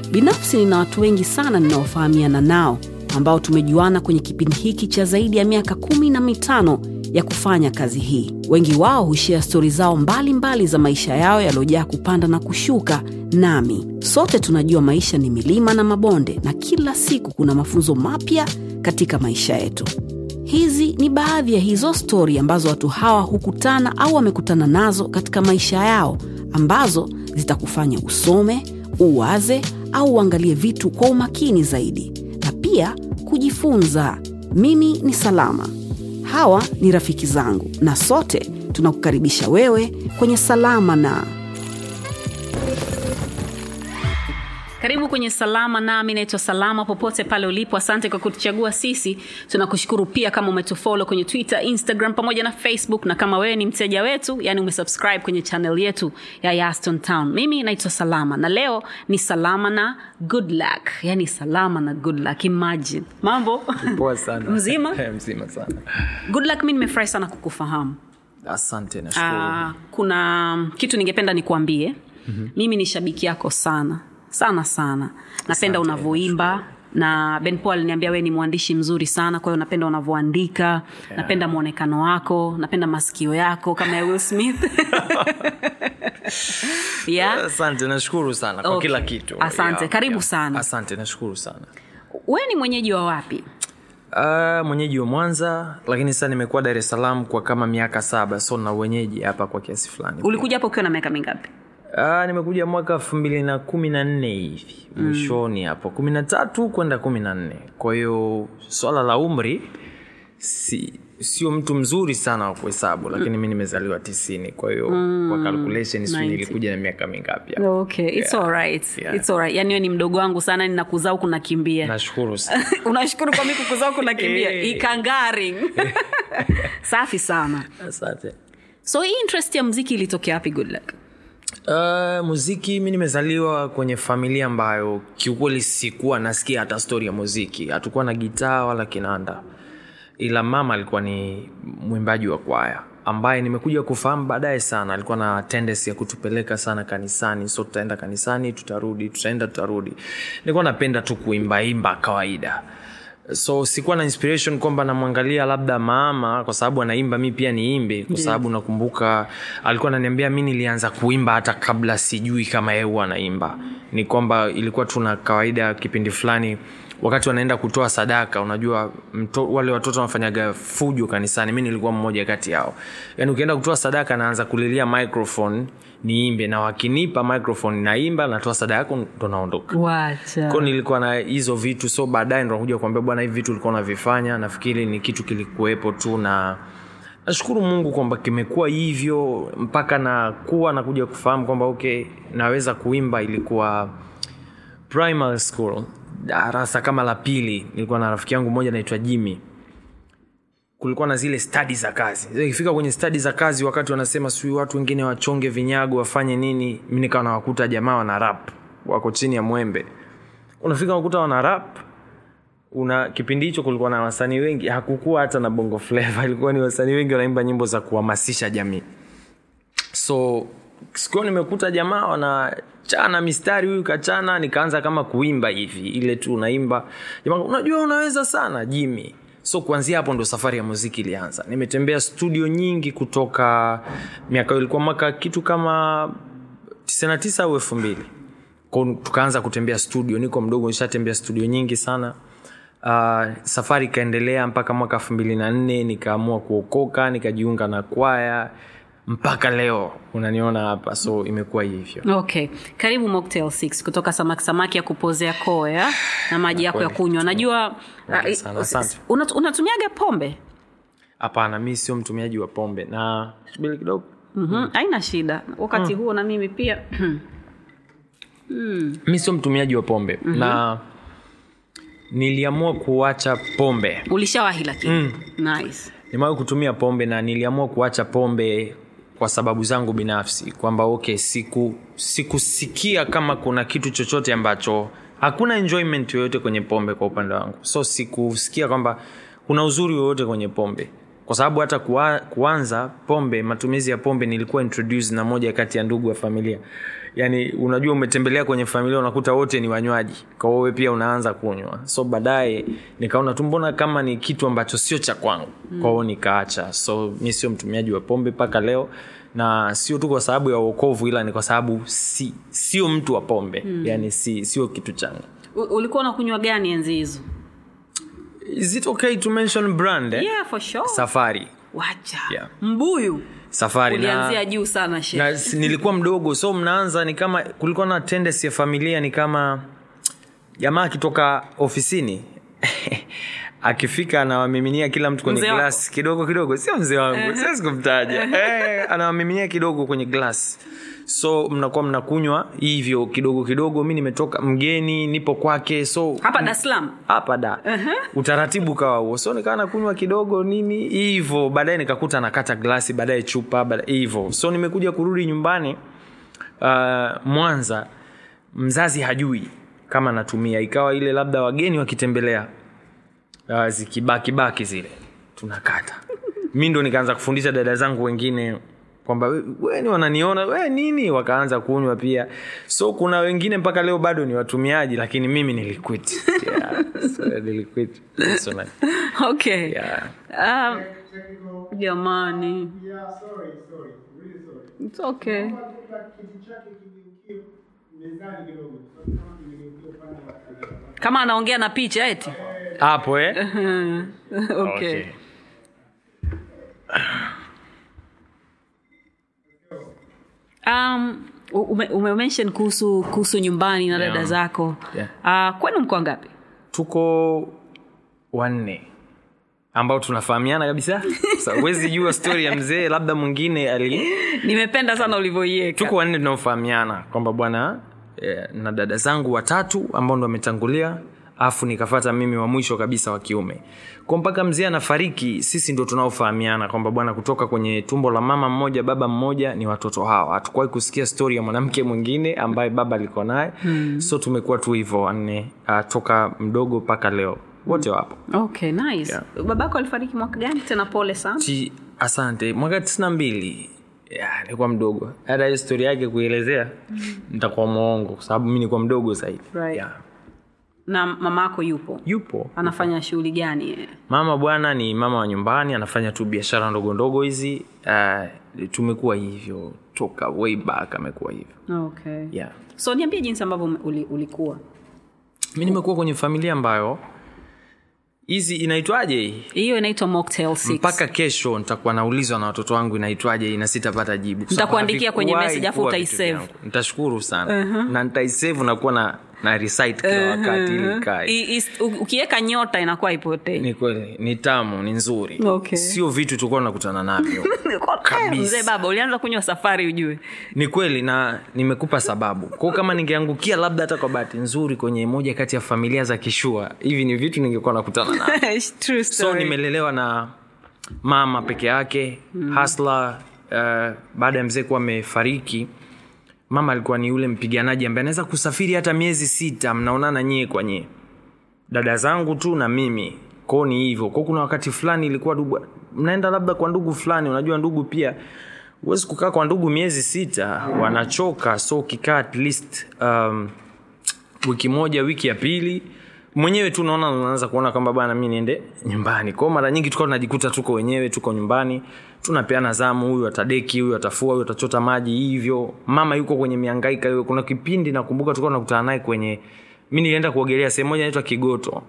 Binafsi nina watu wengi sana ninaofahamiana nao ambao tumejuana kwenye kipindi hiki cha zaidi ya miaka kumi na mitano ya kufanya kazi hii. Wengi wao hushia stori zao mbalimbali mbali za maisha yao yaliyojaa kupanda na kushuka. Nami sote tunajua maisha ni milima na mabonde, na kila siku kuna mafunzo mapya katika maisha yetu. Hizi ni baadhi ya hizo stori ambazo watu hawa hukutana au wamekutana nazo katika maisha yao, ambazo zitakufanya usome, uwaze au uangalie vitu kwa umakini zaidi, na pia kujifunza. Mimi ni Salama, hawa ni rafiki zangu, na sote tunakukaribisha wewe kwenye Salama na karibu kwenye salama nami naitwa salama popote pale ulipo asante kwa kutuchagua sisi tunakushukuru pia kama umetufolo kwenye twitter instagram pamoja na facebook na kama wewe ni mteja wetu yani umesubscribe kwenye channel yetu ya yaston town mimi naitwa salama na leo ni salama na good luck yani salama na good luck imagine mambo poa sana Mzima? Eh, mzima sana good luck mi nimefurahi sana kukufahamu asante nashukuru Ah, kuna kitu ningependa nikuambie mm-hmm. mimi ni shabiki yako sana sana sana napenda unavyoimba na ben paul aliniambia wee ni mwandishi mzuri sana kwa hiyo napenda unavyoandika yeah. napenda mwonekano wako napenda masikio yako kama ya will smith yeah? asante nashukuru sana kwa Okay. kila kitu Asante. Karibu sana. asante nashukuru sana we ni mwenyeji wa wapi Uh, mwenyeji wa mwanza lakini sasa nimekuwa dar es salaam kwa kama miaka saba so na uwenyeji hapa kwa kiasi fulani ulikuja hapa ukiwa na miaka mingapi uh, nimekuja mwaka elfu mbili na kumi na nne hivi mwishoni hapo kumi na tatu kwenda kumi na nne kwa hiyo swala la umri si sio mtu mzuri sana wa kuhesabu lakini mi nimezaliwa tisini kwa hiyo kwa calculation sijui 90. nilikuja na miaka mingapi hapo. okay it's Yeah. alright Yeah. it's alright yani wewe ni mdogo wangu sana ninakuzaa huku nakimbia nashukuru sana unashukuru kwa mi kukuzaa huku nakimbia Eh. ikangaring safi sana asante so hii interest ya mziki ilitokea wapi good luck Uh, muziki mi nimezaliwa kwenye familia ambayo kiukweli sikuwa nasikia hata stori ya muziki hatukuwa na gitaa wala kinanda ila mama alikuwa ni mwimbaji wa kwaya ambaye nimekuja kufahamu baadaye sana alikuwa na tendency ya kutupeleka sana kanisani so tutaenda kanisani tutarudi tutaenda tutarudi nilikuwa napenda tu kuimbaimba kawaida so sikuwa na inspiration kwamba namwangalia labda mama kwa sababu anaimba mi pia niimbe kwa sababu nakumbuka alikuwa ananiambia mi nilianza kuimba hata kabla sijui kama yeye huwa anaimba ni kwamba ilikuwa tuna kawaida kipindi fulani wakati wanaenda kutoa sadaka unajua mto, wale watoto wanafanyaga fujo kanisani mi nilikuwa mmoja kati yao yaani ukienda kutoa sadaka naanza kulilia microphone niimbe na wakinipa microphone naimba natoa sadaka yako ndo naondoka wacha ko nilikuwa na hizo vitu so baadaye ndo nakuja kuambia bwana hivi vitu ulikuwa unavifanya nafikiri ni kitu kilikuwepo tu na nashukuru mungu kwamba kimekuwa hivyo mpaka nakuwa nakuja kufahamu kwamba okay naweza kuimba ilikuwa primary school darasa kama la pili nilikuwa na rafiki yangu mmoja naitwa jimmy kulikuwa na zile stadi za kazi Sasa ikifika kwenye stadi za kazi wakati wanasema sijui watu wengine wachonge vinyago wafanye nini mi nikawa nawakuta jamaa wana rap wako chini ya mwembe unafika unakuta wana rap una kipindi hicho kulikuwa na wasanii wengi hakukuwa hata na bongo flava ilikuwa ni wasanii wengi wanaimba nyimbo za kuhamasisha jamii so sikuwa nimekuta jamaa wanachana mistari huyu kachana nikaanza kama kuimba hivi ile tu unaimba jamaa unajua unaweza sana jimi so kuanzia hapo ndo safari ya muziki ilianza nimetembea studio nyingi kutoka miaka hiyo ilikuwa mwaka kitu kama 99 au elfu mbili Kwa- tukaanza kutembea studio niko mdogo nishatembea studio nyingi sana uh, safari ikaendelea mpaka mwaka elfu mbili na nne nikaamua kuokoka nikajiunga na kwaya mpaka leo unaniona hapa so imekuwa hivyo okay karibu mocktail 6 kutoka samaki samaki ya kupozea koya na maji yako ya kunywa najua Pole uh, sana, asante. unat- unatumiaga pombe hapana mi sio mtumiaji wa pombe na subiri kidogo mm-hmm. haina shida wakati huo na mimi pia mi sio mtumiaji wa pombe mm-hmm. na niliamua kuacha pombe ulishawahi lakini mm. nice nimewahi kutumia pombe na niliamua kuacha pombe kwa sababu zangu binafsi kwamba okay siku sikusikia kama kuna kitu chochote ambacho hakuna enjoyment yoyote kwenye pombe kwa upande wangu so sikusikia kwamba kuna uzuri wowote kwenye pombe kwa sababu hata kuwa, kuanza pombe matumizi ya pombe nilikuwa introduce na moja kati ya ndugu wa familia yani unajua umetembelea kwenye familia unakuta wote ni wanywaji kwa hiyo wewe pia unaanza kunywa so baadaye nikaona tu mbona kama ni kitu ambacho sio cha kwangu mm. kwa hiyo nikaacha so mi sio mtumiaji wa pombe mpaka leo na sio tu kwa sababu ya uokovu ila ni kwa sababu si, sio mtu wa pombe mm. yani si, sio kitu changu U- ulikuwa unakunywa gani enzi hizo is it okay to mention brand eh? yeah, for sure. safari wacha Yeah. mbuyu safari ulianzia na, juu sana she na s- nilikuwa mdogo so mnaanza ni kama kulikuwa na tendency ya familia ni kama jamaa akitoka ofisini akifika anawamiminia kila mtu kwenye Mzee wako? glass kidogo kidogo sio mzee wangu siwezi kumtaja eh, anawamiminia kidogo kwenye glass so mnakuwa mnakunywa hivyo kidogo kidogo mi nimetoka mgeni nipo kwake so hapa dar es salaam hapa da utaratibu kawa huo so nikawa nakunywa kidogo nini hivyo baadaye nikakuta nakata glasi baadaye chupa baadaye hivyo so nimekuja kurudi nyumbani uh, mwanza mzazi hajui kama natumia ikawa ile labda wageni wakitembelea uh, zikibakibaki zile tunakata mi ndo nikaanza kufundisha dada zangu wengine kwamba "We- weni wananiona we nini wakaanza kunywa pia so kuna wengine mpaka leo bado ni watumiaji lakini mimi niliquit yeah, so, niliquit personally. okay yeah. um, jamani Yeah, sorry, sorry. Really sorry. It's okay Naomba kiti chake kigeukie mezani kidogo. Kwa sababu kama kimegeukia upande wa kulia. kama anaongea na picha eti hapo eh? okay. okay. um, ume, ume mention kuhusu kuhusu nyumbani na dada Yeah. zako Yeah. uh, kwenu mko ngapi tuko wanne ambao tunafahamiana kabisa Sasa huwezi jua stori ya mzee labda mwingine ali nimependa sana ulivyoieka tuko wanne tunaofahamiana kwamba bwana eh, na dada zangu watatu ambao ndo wametangulia afu nikafata mimi wa mwisho kabisa wa kiume kwa mpaka mzee anafariki sisi ndo tunaofahamiana kwamba bwana kutoka kwenye tumbo la mama mmoja baba mmoja ni watoto hawa hatukuwahi kusikia stori ya mwanamke mwingine ambaye baba alikuwa naye hmm. so tumekuwa tu hivyo wanne uh, toka mdogo mpaka leo wote wapo okay nice Yeah. babako alifariki mwaka gani tena pole sana Chi, asante mwaka tisini na mbili Ya, nilikuwa mdogo hata hiyo stori yake kuielezea nitakuwa mwongo kwa sababu mi nilikuwa mdogo zaidi Right. Ya. na mamako yupo yupo anafanya shughuli gani yeye? mama bwana ni mama wa nyumbani anafanya tu biashara ndogo ndogo hizi uh, tumekuwa hivyo toka way back amekuwa hivyo okay yeah. so niambie jinsi ambavyo ume- uli, ulikuwa mi nimekuwa kwenye familia ambayo hizi inaitwaje hii hiyo inaitwa mocktail six. mpaka kesho nitakuwa naulizwa na watoto wangu inaitwaje hii na sitapata jibu Kwa sababu Nitakuandikia kwenye havikuwahi message, afu kuwa utaisave. vitu vyangu. nitashukuru sana uh-huh. na nitaisave nakuwa na na recite kila wakati ili ikae I- is- u- ukiweka nyota inakuwa ipotei ni kweli ni tamu ni nzuri Okay. sio vitu tulikuwa nakutana navyo kabisa. mzee baba ulianza kunywa safari ujue ni kweli na nimekupa sababu kwao kama ningeangukia labda hata kwa bahati nzuri kwenye moja kati ya familia za kishua hivi ni vitu ningekuwa nakutana navyo True so story. nimelelewa na mama peke yake mm. hasla uh, baada ya mzee kuwa amefariki mama alikuwa ni yule mpiganaji ambaye anaweza kusafiri hata miezi sita mnaonana nyie kwa nyie dada zangu tu na mimi kwao ni hivyo kwao kuna wakati fulani ilikuwa ndugu mnaenda labda kwa ndugu fulani unajua ndugu pia huwezi kukaa kwa ndugu miezi sita wanachoka so ukikaa at least um, wiki moja wiki ya pili mwenyewe tu naona unaanza kuona kwamba bana mi niende nyumbani kwao mara nyingi tukawa tunajikuta tuko wenyewe tuko nyumbani tunapeana zamu huyu atadeki huyu atafua huyu atachota maji hivyo mama yuko kwenye miangaika hiyo kuna kipindi nakumbuka tulikuwa tunakutana naye kwenye mi nilienda kuogelea sehemu moja inaitwa kigoto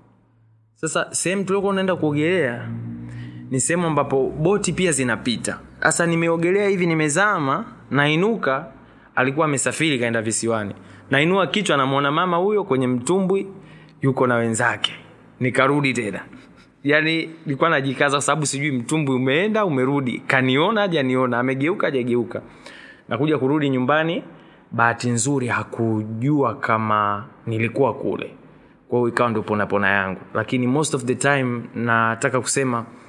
sasa sehemu tuliokuwa unaenda kuogelea ni sehemu ambapo boti pia zinapita sasa nimeogelea hivi nimezama nainuka alikuwa amesafiri kaenda visiwani nainua kichwa namwona mama huyo kwenye mtumbwi yuko na wenzake nikarudi tena yaani nilikuwa najikaza kwa sababu sijui mtumbwi umeenda umerudi kaniona hajaniona amegeuka hajageuka nakuja kurudi nyumbani bahati nzuri hakujua kama nilikuwa kule kwa hiyo ikawa ndio ponapona yangu lakini most of the time nataka kusema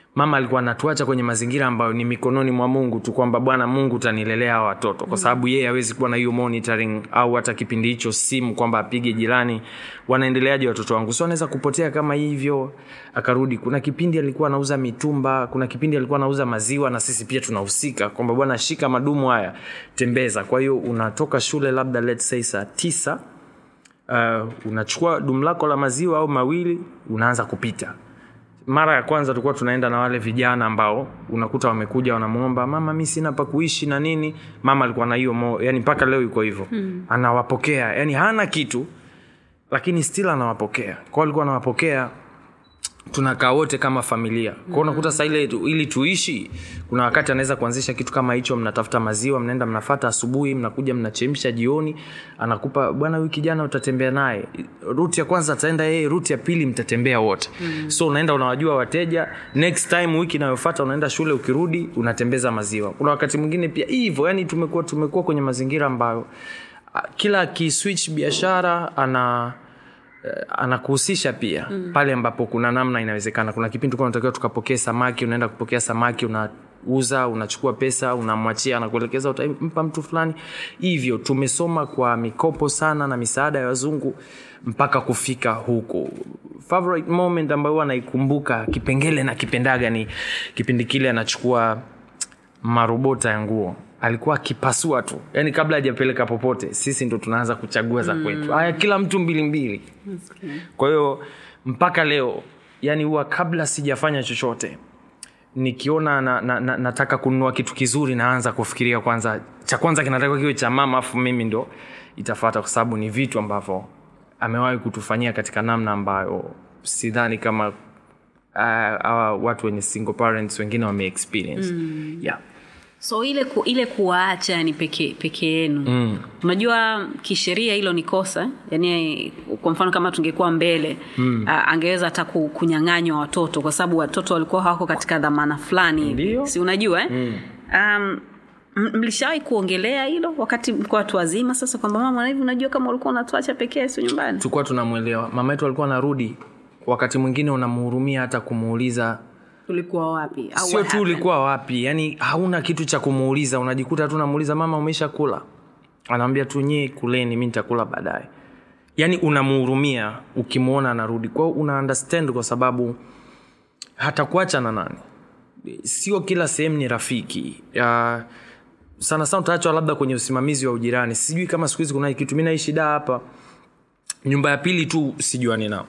mama alikuwa anatuacha kwenye mazingira ambayo ni mikononi mwa mungu tu kwamba bwana mungu utanilelea hawa watoto kwa sababu yeye hawezi kuwa na hiyo monitoring au hata kipindi hicho simu kwamba apige jirani wanaendeleaje watoto wangu so anaweza kupotea kama hivyo akarudi kuna kipindi alikuwa anauza mitumba kuna kipindi alikuwa anauza maziwa na sisi pia tunahusika kwamba bwana shika madumu haya tembeza kwa hiyo unatoka shule labda let's say saa tisa uh, unachukua dumu lako la maziwa au mawili unaanza kupita mara ya kwanza tulikuwa tunaenda na wale vijana ambao unakuta wamekuja wanamwomba mama mi sina pa kuishi na nini mama alikuwa na hiyo mo yani mpaka leo yuko hivyo mm. anawapokea yani hana kitu lakini still anawapokea kwao alikuwa anawapokea tunakaa wote kama familia kwao unakuta saa ile tu- ili tuishi kuna wakati anaweza kuanzisha kitu kama hicho mnatafuta maziwa mnaenda mnafata asubuhi mnakuja mnachemsha jioni anakupa bwana huyu kijana utatembea naye ruti ya kwanza ataenda yeye ruti ya pili mtatembea wote mm. so unaenda unawajua wateja next time wiki inayofata unaenda shule ukirudi unatembeza maziwa kuna wakati mwingine pia hivyo yani tumekuwa tumekuwa kwenye mazingira ambayo ah, kila akiswitch biashara ana eh, anakuhusisha pia mm. pale ambapo kuna namna inawezekana kuna kipindi tulikuwa tunatakiwa tukapokee samaki unaenda kupokea samaki unauza unachukua pesa unamwachia anakuelekeza utampa mtu fulani hivyo tumesoma kwa mikopo sana na misaada ya wazungu mpaka kufika huku favorite moment ambayo huwa naikumbuka kipengele na kipendaga ni kipindi kile anachukua marobota ya nguo alikuwa akipasua tu yaani kabla hajapeleka popote sisi ndo tunaanza kuchagua za kwetu haya kila mtu mbili mbili kwa hiyo mpaka leo yani huwa kabla sijafanya chochote nikiona na, na, na, nataka kununua kitu kizuri naanza kufikiria kwanza cha kwanza kinatakiwa kiwe cha mama afu mimi ndo itafata kwa sababu ni vitu ambavyo amewahi kutufanyia katika namna ambayo sidhani kama uh, uh, watu wenye single parents wengine wame experience mm. yeah. so ile ku, ile kuwaacha ni peke peke yenu mm. unajua kisheria hilo ni kosa yani kwa mfano kama tungekuwa mbele mm. uh, angeweza hata ku- kunyang'anywa watoto kwa sababu watoto walikuwa hawako katika dhamana fulani Ndio. si unajua eh? mm. um, m- mlishawahi kuongelea hilo wakati mko watu wazima sasa kwamba mama hivi unajua kama ulikuwa unatuacha pekee sio nyumbani tulikuwa tunamwelewa mama yetu alikuwa anarudi wakati mwingine unamhurumia hata kumuuliza ulikuwa wapi Au sio what tu happened? ulikuwa wapi yani hauna kitu cha kumuuliza unajikuta tu namuuliza mama umesha kula anawambia tu nyie kuleni mi nitakula baadaye yani unamhurumia ukimwona anarudi kwao una understand kwa sababu hatakuacha na nani sio kila sehemu ni rafiki uh, sana sana utaachwa labda kwenye usimamizi wa ujirani sijui kama siku hizi kuna hii kitu mi naishi daa hapa nyumba ya pili tu sijuani nao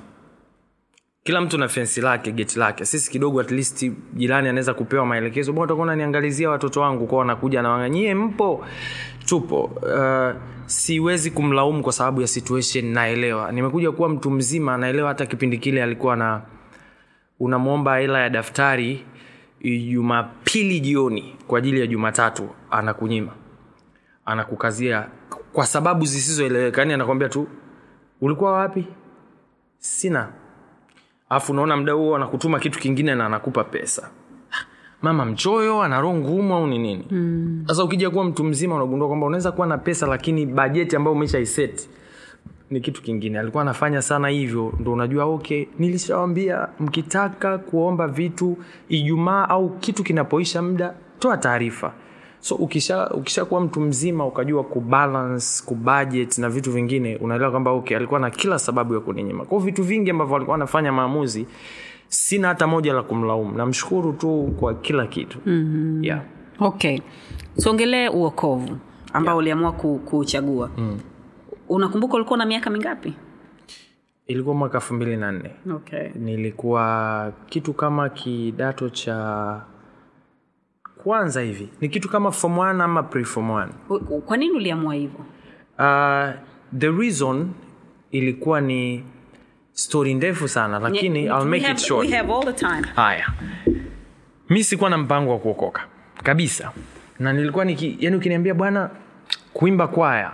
kila mtu na fensi lake geti lake sisi kidogo at least jirani anaweza kupewa maelekezo bwana utakuwa unaniangalizia watoto wangu kwao wanakuja na nyie mpo tupo uh, siwezi kumlaumu kwa sababu ya situation naelewa nimekuja kuwa mtu mzima naelewa hata kipindi kile alikuwa na unamwomba hela ya daftari jumapili jioni kwa ajili ya jumatatu anakunyima anakukazia kwa sababu zisizoeleweka yani anakwambia tu ulikuwa wapi sina alafu unaona mda huo anakutuma kitu kingine na anakupa pesa mama mchoyo ana roho ngumu au ni nini sasa mm. ukija kuwa mtu mzima unagundua kwamba unaweza kuwa na pesa lakini bajeti ambayo umeshaiset ni kitu kingine alikuwa anafanya sana hivyo ndo unajua okay nilishawambia mkitaka kuomba vitu ijumaa au kitu kinapoisha muda toa taarifa so ukisha ukishakuwa mtu mzima ukajua kubalance kubudget na vitu vingine unaelewa kwamba okay alikuwa na kila sababu ya kuninyima kwao vitu vingi ambavyo alikuwa anafanya maamuzi sina hata moja la kumlaumu namshukuru tu kwa kila kitu mm-hmm. yeah. okay tuongelee uokovu ambao yeah. uliamua ku, kuchagua mm. unakumbuka ulikuwa na miaka mingapi ilikuwa mwaka elfu mbili na nne okay. nilikuwa kitu kama kidato cha kwanza hivi ni kitu kama form 1 ama pre form 1 U- u- kwa nini uliamua hivyo uh, the reason ilikuwa ni story ndefu sana lakini Yeah, I'll we make have- it short we have all the time haya mi sikuwa na mpango wa kuokoka kabisa na nilikuwa niki, yani ukiniambia bwana kuimba kwaya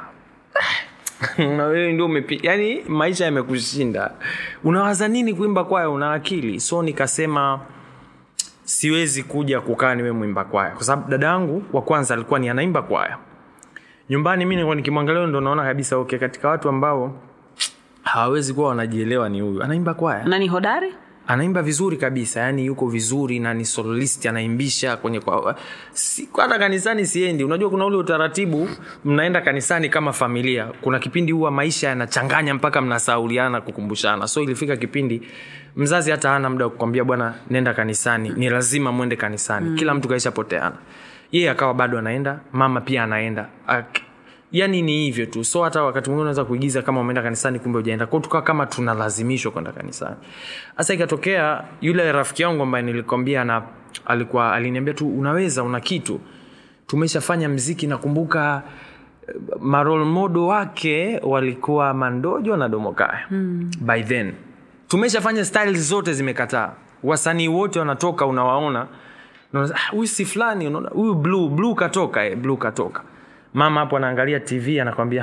na wewe ndio umepi yani maisha yamekushinda unawaza nini kuimba kwaya una akili so nikasema siwezi kuja kukaa niwe mwimba kwaya kwa sababu dada yangu wa kwanza alikuwa ni anaimba kwaya nyumbani mi nilikuwa nikimwangalia ndo naona kabisa okay katika watu ambao hawawezi kuwa wanajielewa ni huyu anaimba kwaya nani hodari anaimba vizuri kabisa yani yuko vizuri na ni soloist anaimbisha kwenye kwa si, hata kanisani siendi unajua kuna ule utaratibu mnaenda kanisani kama familia kuna kipindi huwa maisha yanachanganya mpaka mnasauliana kukumbushana so ilifika kipindi mzazi hata hana muda wa kukwambia bwana nenda kanisani ni lazima mwende kanisani mm. kila mtu kaisha poteana yeye akawa bado anaenda mama pia anaenda Ak- yani ni hivyo tu so hata wakati mwingine unaweza kuigiza kama umeenda kanisani kumbe ujaenda kwao tukawa kama tunalazimishwa kwenda kanisani sasa ikatokea yule rafiki yangu ambaye nilikwambia na alikuwa aliniambia tu unaweza una kitu tumeshafanya mziki nakumbuka eh, marol modo wake walikuwa mandojo na domokaya mm. by then tumeshafanya style zote zimekataa wasanii wote wanatoka unawaona Unaona, "Ah, huyu si fulani unaona huyu blue blue katoka eh, blue katoka mama hapo anaangalia tv anakwambia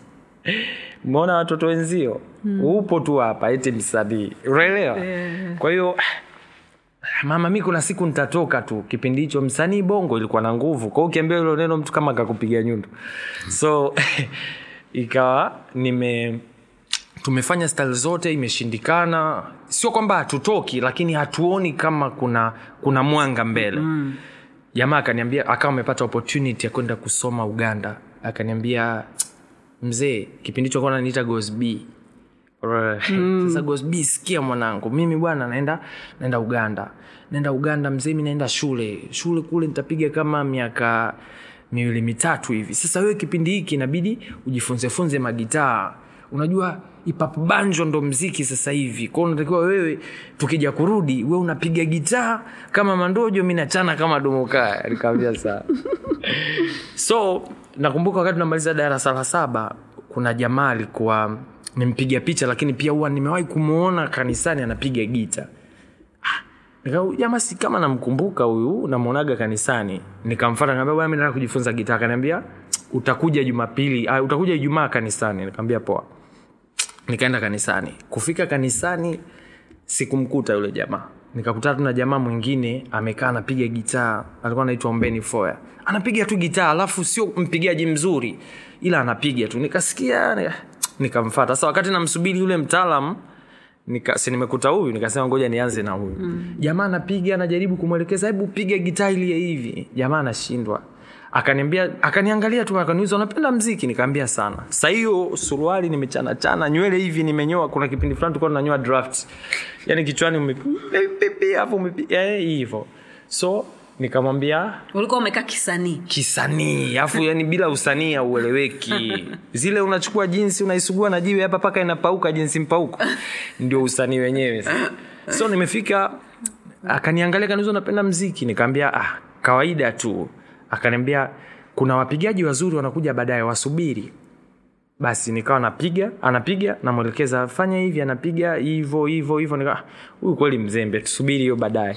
umeona watoto wenzio mm. upo tu hapa eti msanii unaelewa yeah. kwa hiyo mama mi kuna siku nitatoka tu kipindi hicho msanii bongo ilikuwa na nguvu kwao ukiambia hilo neno mtu kama kakupiga nyundo so ikawa nime tumefanya style zote imeshindikana sio kwamba hatutoki lakini hatuoni kama kuna kuna mwanga mbele mm. jamaa akaniambia akawa amepata opportunity ya kwenda kusoma uganda akaniambia mzee kipindi hicho kuwa naniita gosb mm. sasa gosb sikia mwanangu mimi bwana naenda naenda uganda naenda uganda mzee mi naenda shule shule kule nitapiga kama miaka miwili mitatu hivi sasa wewe kipindi hiki inabidi ujifunzefunze magitaa unajua ipap banjo ndo mziki sasa hivi kwao unatakiwa wewe tukija kurudi we unapiga gitaa kama mandojo mi nachana kama domokaya nikaambia saa so nakumbuka wakati tunamaliza darasa la saba kuna jamaa alikuwa nimpiga picha lakini pia huwa nimewahi kumwona kanisani anapiga gita Nika- huyu jamaa si kama namkumbuka huyu namwonaga kanisani nikamfata nikamwambia bwana mi nataka kujifunza gitaa akaniambia utakuja jumapili uh, utakuja ijumaa kanisani nikamwambia poa nikaenda kanisani kufika kanisani sikumkuta yule jamaa nikakutana tu na jamaa mwingine amekaa anapiga gitaa alikuwa anaitwa ombeni foya anapiga tu gitaa alafu sio mpigaji mzuri ila anapiga tu nikasikia nika- nikamfata sasa wakati namsubiri yule mtaalam nika, si nimekuta huyu nikasema ngoja nianze na huyu mm. jamaa anapiga anajaribu kumwelekeza hebu piga gitaa ilie hivi jamaa anashindwa akaniambia akaniangalia tu akaniuliza unapenda mziki nikaambia sana sa hiyo suruali nimechanachana nywele hivi nimenyoa kuna kipindi fulani tulikuwa tunanyoa draft yani kichwani umepepe hapo umepi- eh, hivyo so nikamwambia ulikuwa umekaa kisanii kisanii afu yani bila usanii haueleweki zile unachukua jinsi unaisugua na jiwe hapa paka inapauka jinsi mpauko ndio usanii wenyewe sasa. so nimefika akaniangalia kaniuza napenda mziki nikaambia ah, kawaida tu akaniambia kuna wapigaji wazuri wanakuja baadaye wasubiri basi nikawa napiga anapiga namwelekeza fanya hivi anapiga hivo hivo hivo nika huyu kweli mzembe tusubiri hiyo baadaye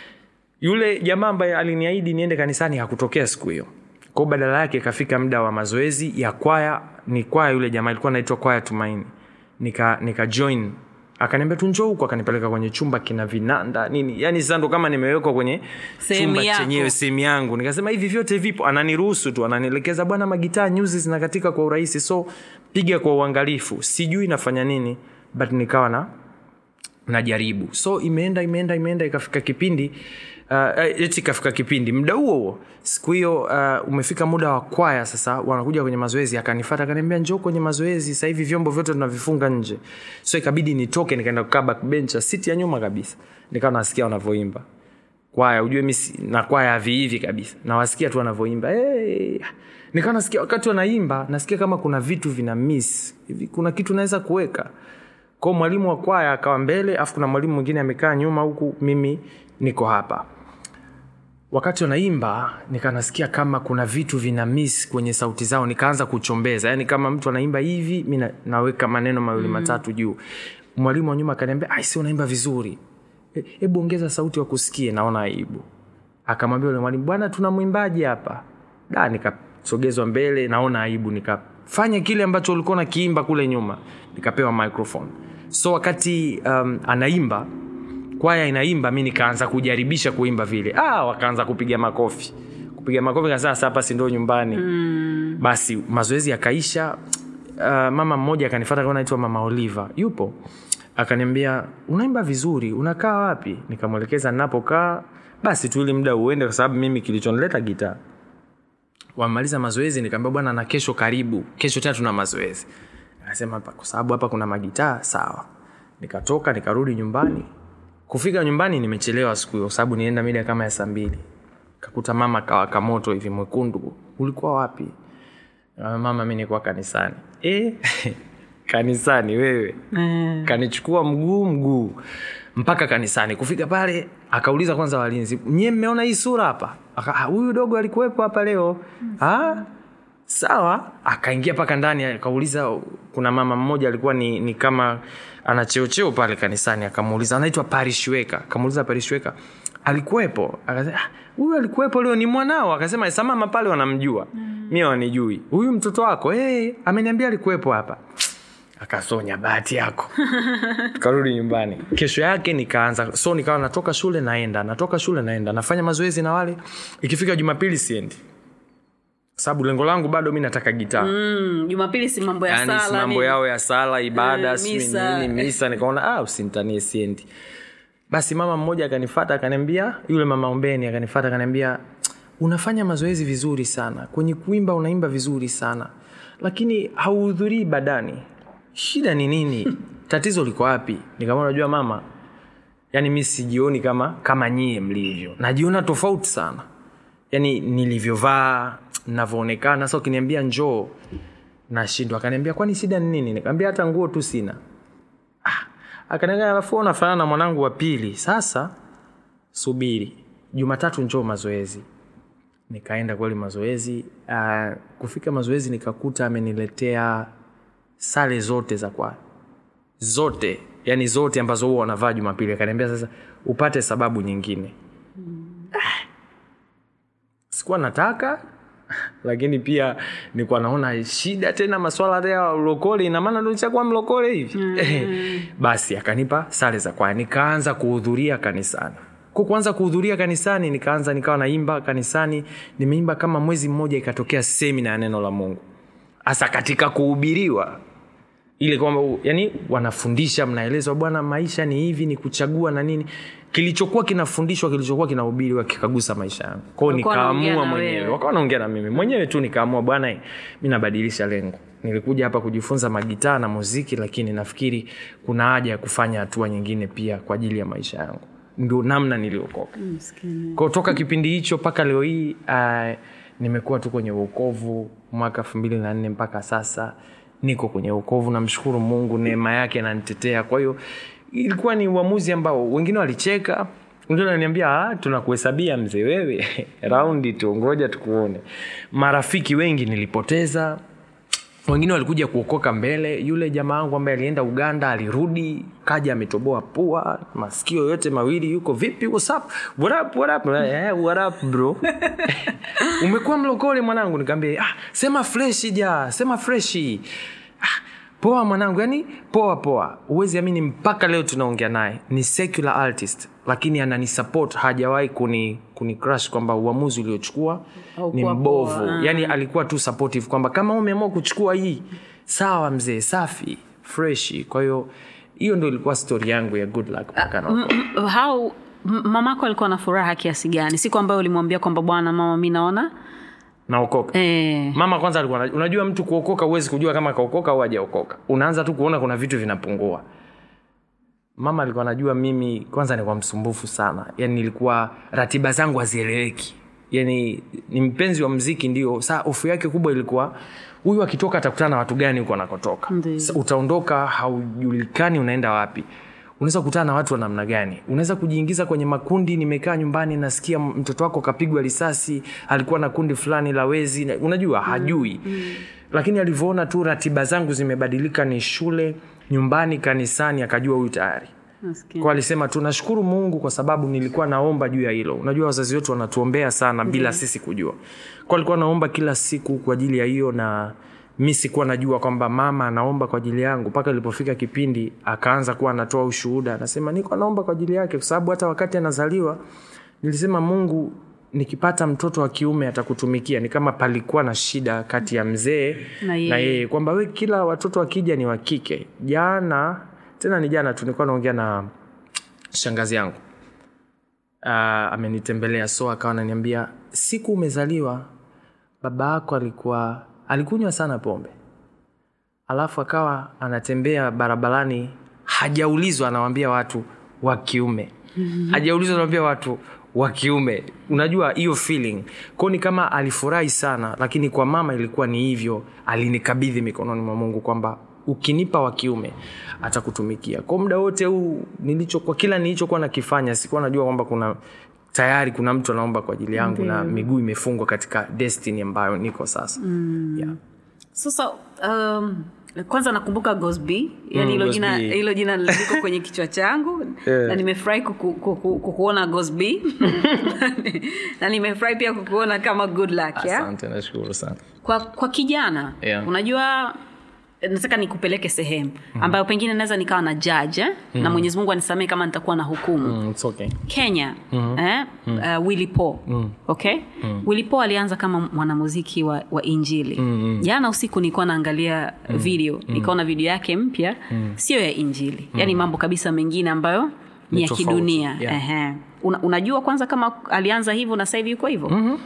yule jamaa ambaye aliniahidi niende kanisani hakutokea siku hiyo kwao badala yake ikafika muda wa mazoezi ya kwaya ni kwaya yule jamaa ilikuwa naitwa kwaya tumaini nika nika join akaniambia tu njoo huku akanipeleka kwenye chumba kina vinanda nini yani sasa ndo kama nimewekwa kwenye Sehemu chumba yako. chenyewe sehemu yangu nikasema hivi vyote vipo ananiruhusu tu ananielekeza bwana magitaa nyuzi zinakatika kwa urahisi so piga kwa uangalifu sijui nafanya nini but nikawa na najaribu so imeenda imeenda imeenda ikafika kipindi uh, eti ikafika kipindi muda huo huo siku hiyo uh, umefika muda wa kwaya sasa wanakuja kwenye mazoezi akanifata akaniambia njoo kwenye mazoezi sasa hivi vyombo vyote tunavifunga nje so ikabidi nitoke nikaenda kukaa backbench siti ya nyuma kabisa nikawa nasikia wanavyoimba kwaya ujue mi si- na kwaya havihivi kabisa nawasikia tu wanavyoimba hey. nikawa nasikia wakati wanaimba nasikia kama kuna vitu vina miss hivi kuna kitu naweza kuweka kwao mwalimu wa kwaya akawa mbele afu kuna mwalimu mwingine amekaa nyuma huku mimi niko hapa wakati wanaimba nikanasikia kama kuna vitu vina miss kwenye sauti zao nikaanza kuchombeza yani kama mtu anaimba hivi mi na- naweka maneno mawili mm. matatu juu mwalimu wa nyuma akaniambia aisi unaimba vizuri "E- hebu ongeza sauti wakusikie naona aibu akamwambia ule mwalimu bwana tuna mwimbaji hapa da nikasogezwa mbele naona aibu nikafanya kile ambacho ulikuwa nakiimba kule nyuma nikapewa microphone so wakati um, anaimba kwaya inaimba mi nikaanza kujaribisha kuimba vile ah, wakaanza kupiga makofi kupiga makofi kasema sasa hapa si ndo nyumbani mm. basi mazoezi yakaisha uh, mama mmoja akanifata kama naitwa mama oliva yupo akaniambia unaimba vizuri unakaa wapi nikamwelekeza ninapokaa basi tu ili muda uende kwa sababu mimi kilichonileta gitaa wamaliza mazoezi nikaambia bwana na kesho karibu kesho tena tuna mazoezi akasema "Hapa, kwa sababu hapa kuna magitaa sawa nikatoka nikarudi nyumbani kufika nyumbani nimechelewa siku hiyo kwa sababu nienda mida kama ya saa mbili kakuta mama kawaka moto hivi mwekundu ulikuwa wapi Ah, mama mi nikuwa kanisani e? kanisani wewe kanichukua mguu mguu mpaka kanisani kufika pale akauliza kwanza walinzi nyie mmeona hii sura hapa Aka, "Ah, huyu dogo alikuwepo hapa leo ah? sawa akaingia mpaka ndani akauliza kuna mama mmoja alikuwa ni, ni kama ana cheocheo pale kanisani akamuuliza anaitwa parishweka akamuuliza parishweka alikuwepo akasema "Ah, huyu alikuwepo leo ni mwanao akasema "Sa mama pale wanamjua mm. mi wanijui huyu mtoto wako hey, ameniambia alikuwepo hapa akasonya bahati yako tukarudi nyumbani kesho yake nikaanza so nikawa natoka shule naenda natoka shule naenda nafanya mazoezi na wale ikifika jumapili siendi Kwa sababu lengo langu bado mi nataka gitaa Mm, jumapili si mambo ya yani si sala mambo nini? yao ya sala ibada Eh, sijui misa. nini misa nikaona ah, usinitanie siendi basi mama mmoja akanifata akaniambia yule mama ombeni akanifata akaniambia unafanya mazoezi vizuri sana kwenye kuimba unaimba vizuri sana lakini hauhudhurii badani shida ni nini tatizo liko wapi nikamwona unajua mama yani mi sijioni kama kama nyie mlivyo najiona tofauti sana yani nilivyovaa navyoonekana sa ukiniambia njoo nashindwa akaniambia kwani shida ni nini nikaambia hata nguo tu sina ah, akaniambia alafu unafanana na mwanangu wa pili sasa subiri jumatatu njoo mazoezi nikaenda kweli mazoezi uh, kufika mazoezi nikakuta ameniletea sare zote za kwaya zote yani zote ambazo huwa wanavaa jumapili akaniambia sasa upate sababu nyingine Ah. sikuwa nataka lakini pia nilikuwa naona shida tena maswala ya ulokole inamaana ndo nishakuwa mlokole hivi mm. basi akanipa sare za kwaya nikaanza kuhudhuria kanisani kwa kuanza kuhudhuria kanisani nikaanza nikawa naimba kanisani nimeimba kama mwezi mmoja ikatokea semina ya neno la mungu hasa katika kuhubiriwa ile kwamba yani wanafundisha mnaelezwa bwana maisha ni hivi ni kuchagua na nini kilichokuwa kinafundishwa kilichokuwa kinahubiriwa kikagusa maisha yangu kwao Walikuwa wanaongea nikaamua na mwenyewe wewe. wakawa naongea na mimi mwenyewe tu nikaamua bwana eh, mi nabadilisha lengo nilikuja hapa kujifunza magitaa na muziki lakini nafikiri kuna haja ya kufanya hatua nyingine pia kwa ajili ya maisha yangu ndio namna niliokoka kwao toka kipindi hicho mpaka leo hii uh, nimekuwa tu kwenye uokovu mwaka elfu mbili na nne mpaka sasa niko kwenye uokovu namshukuru mungu neema yake nanitetea kwa hiyo ilikuwa ni uamuzi ambao wengine walicheka wengine wananiambia "Ah, tunakuhesabia mzee wewe raundi tu ngoja tukuone marafiki wengi nilipoteza wengine walikuja kuokoka mbele yule jamaa wangu ambaye alienda uganda alirudi kaja ametoboa pua masikio yote mawili yuko vipi what's up? What up, what up? Eh, what up, bro umekuwa mlokole mwanangu nikaambia ah, sema freshi ja sema freshi ah, poa mwanangu yani poa poa huwezi amini mpaka leo tunaongea naye ni secular artist lakini ananisupport hajawahi kuni, kuni crush kwamba uamuzi uliochukua ni Haukuwa mbovu poa. yani alikuwa tu supportive kwamba kama umeamua kuchukua hii sawa mzee safi freshi kwa hiyo hiyo ndo ilikuwa stori yangu ya good luck mpaka naokoka. M- how m- mamako alikuwa na furaha kiasi gani siku ambayo ulimwambia kwamba bwana mama mi naona naokoka eh, mama kwanza alikuwa anajua- unajua mtu kuokoka huwezi kujua kama kaokoka au hajaokoka unaanza tu kuona kuna vitu vinapungua mama alikuwa anajua mimi kwanza nilikuwa msumbufu sana yani nilikuwa ratiba zangu hazieleweki yani ni mpenzi wa mziki ndio saa hofu yake kubwa ilikuwa huyu akitoka atakutana na watu gani huko anakotoka Ndiyo. Sa- utaondoka haujulikani unaenda wapi unaweza kukutana na watu wa namna gani unaweza kujiingiza kwenye makundi nimekaa nyumbani nasikia m- mtoto wako kapigwa risasi alikuwa na kundi fulani la wezi na- unajua hajui mm. lakini alivyoona tu ratiba zangu zimebadilika ni shule nyumbani kanisani akajua huyu tayari nasikia. kwa alisema tunashukuru mungu kwa sababu nilikuwa naomba juu ya hilo unajua wazazi wetu wanatuombea sana bila sisi kujua kwa alikuwa naomba kila siku kwa ajili ya hiyo na mi sikuwa najua kwamba mama anaomba kwa ajili yangu mpaka ilipofika kipindi akaanza kuwa anatoa ushuhuda anasema niko naomba kwa ajili yake kwa sababu hata wakati anazaliwa nilisema mungu nikipata mtoto wa kiume atakutumikia ni kama palikuwa na shida kati ya mzee Na yeye. na yeye kwamba we kila watoto wakija ni wa kike jana tena ni jana tu nilikuwa naongea na shangazi yangu uh, amenitembelea so akawa ananiambia siku umezaliwa baba yako alikuwa alikunywa sana pombe alafu akawa anatembea barabarani hajaulizwa anawambia watu wa kiume hajaulizwa anawambia watu wa kiume unajua hiyo feeling kwao ni kama alifurahi sana lakini kwa mama ilikuwa ni hivyo alinikabidhi mikononi mwa mungu kwamba ukinipa wa kiume atakutumikia kwa muda wote huu nilicho kwa kila nilichokuwa nakifanya sikuwa najua kwamba kuna tayari kuna mtu anaomba kwa ajili yangu na miguu imefungwa katika destiny ambayo niko sasa mm. yeah. sasa um, kwanza nakumbuka gosby yani Mm, hilo Gosby. jina hilo jina liko kwenye kichwa changu Yeah. na nimefurahi kuku, kuku, kukuona gosby na nimefurahi pia kukuona kama good luck yeah? asante nashukuru sana kwa, kwa kijana Yeah. unajua nataka nikupeleke sehemu ambayo pengine naweza nikawa na judge eh? na mwenyezi mungu anisamee kama nitakuwa na hukumu mm, it's okay. kenya eh? uh, willy paul okay willy paul alianza kama mwanamuziki wa, wa injili jana usiku nilikuwa naangalia video nikaona video yake mpya sio ya injili yaani mambo kabisa mengine ambayo ni Ni ya tofauti, kidunia yeah. Ehe. Una, unajua kwanza kama alianza hivyo na sasa hivi yuko hivyo mm-hmm.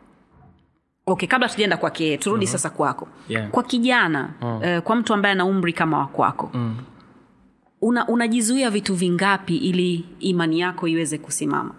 okay kabla tujaenda kwake yeye, turudi mm-hmm. sasa kwako Yeah. kwa kijana mm. uh, kwa mtu ambaye ana umri kama wa kwako mm. una, unajizuia vitu vingapi ili imani yako iweze kusimama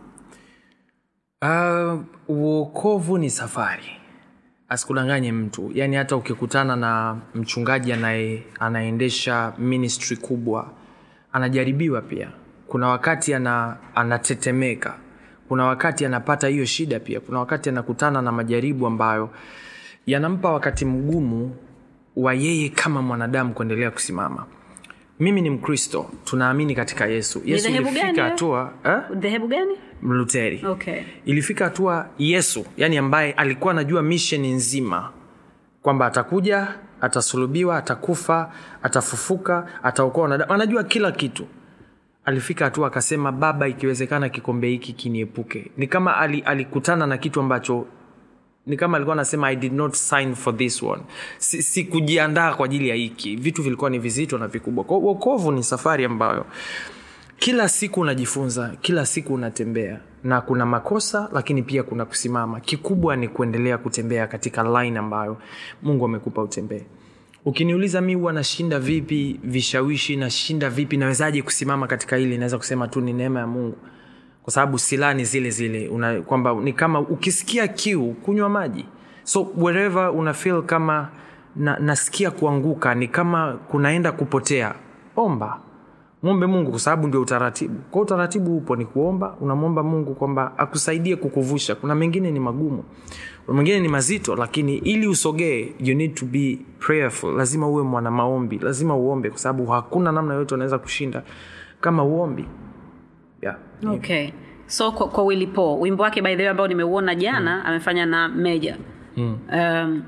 Uh, uokovu ni safari asikudanganye mtu yaani hata ukikutana na mchungaji anaye anaendesha ministry kubwa anajaribiwa pia kuna wakati ana, anatetemeka kuna wakati anapata hiyo shida pia kuna wakati anakutana na majaribu ambayo yanampa wakati mgumu wa yeye kama mwanadamu kuendelea kusimama mimi ni mkristo tunaamini katika yesu yesu dhehebu gani ilifika wewe? hatua eh? dhehebu gani mluteri okay ilifika hatua yesu yani ambaye alikuwa anajua misheni nzima kwamba atakuja atasulubiwa atakufa atafufuka ataokoa wanadamu anajua kila kitu alifika hatua akasema baba ikiwezekana kikombe hiki kiniepuke ni kama ali, alikutana na kitu ambacho ni kama alikuwa anasema i did not sign for this one sikujiandaa si kwa ajili ya hiki vitu vilikuwa ni vizito na vikubwa kwao uokovu ni safari ambayo kila siku unajifunza kila siku unatembea na kuna makosa lakini pia kuna kusimama kikubwa ni kuendelea kutembea katika line ambayo mungu amekupa utembee ukiniuliza mi huwa nashinda vipi vishawishi nashinda vipi nawezaje kusimama katika hili naweza kusema tu ni neema ya mungu kwa sababu silaha ni zile zile una, kwamba ni kama ukisikia kiu kunywa maji so wherever una feel kama na, nasikia kuanguka ni kama kunaenda kupotea omba mwombe mungu kwa sababu ndio utaratibu kwa utaratibu upo ni kuomba unamwomba mungu kwamba akusaidie kukuvusha kuna mengine ni magumu kuna mengine ni mazito lakini ili usogee you need to be prayerful lazima uwe mwana maombi lazima uombe kwa sababu hakuna namna yoyote unaweza kushinda kama uombi yeah. okay so kwa, kwa willy paul wimbo wake by the way ambao nimeuona jana mm. amefanya na meja mm. um,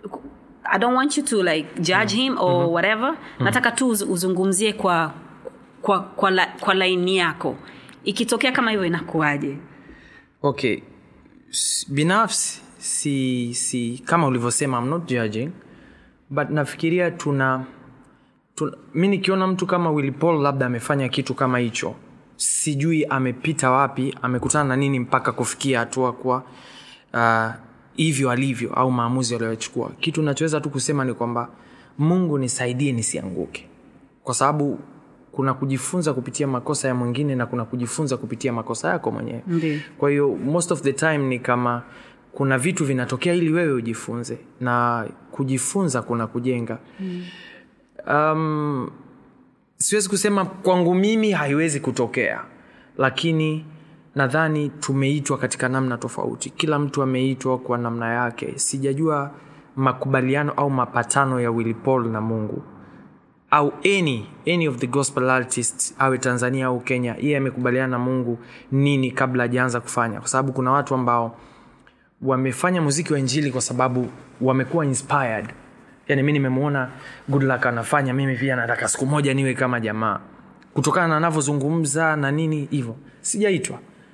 i don't want you to like judge mm. him or mm-hmm. whatever mm. nataka tu uz- uzungumzie kwa kwa kwa, la, kwa laini yako ikitokea kama hivyo inakuwaje okay S- binafsi si, si kama ulivyosema I'm not judging but nafikiria tuna, tuna mi nikiona mtu kama Willy Paul labda amefanya kitu kama hicho sijui amepita wapi amekutana na nini mpaka kufikia hatua kwa uh, hivyo alivyo au maamuzi aliyochukua kitu nachoweza tu kusema ni kwamba mungu nisaidie nisianguke kwa sababu kuna kujifunza kupitia makosa ya mwingine na kuna kujifunza kupitia makosa yako mwenyewe Ndiyo. kwa hiyo most of the time ni kama kuna vitu vinatokea ili wewe ujifunze na kujifunza kuna kujenga mm. um, siwezi kusema kwangu mimi haiwezi kutokea lakini nadhani tumeitwa katika namna tofauti kila mtu ameitwa kwa namna yake sijajua makubaliano au mapatano ya Willy Paul na mungu au any, any of the gospel artists awe tanzania au kenya yeye amekubaliana na mungu nini kabla hajaanza kufanya kwa sababu kuna watu ambao wamefanya muziki wa injili kwa sababu wamekuwa inspired yani mi nimemwona goodluck anafanya mimi pia nataka siku moja niwe kama jamaa kutokana na anavyozungumza na nini hivyo sijaitwa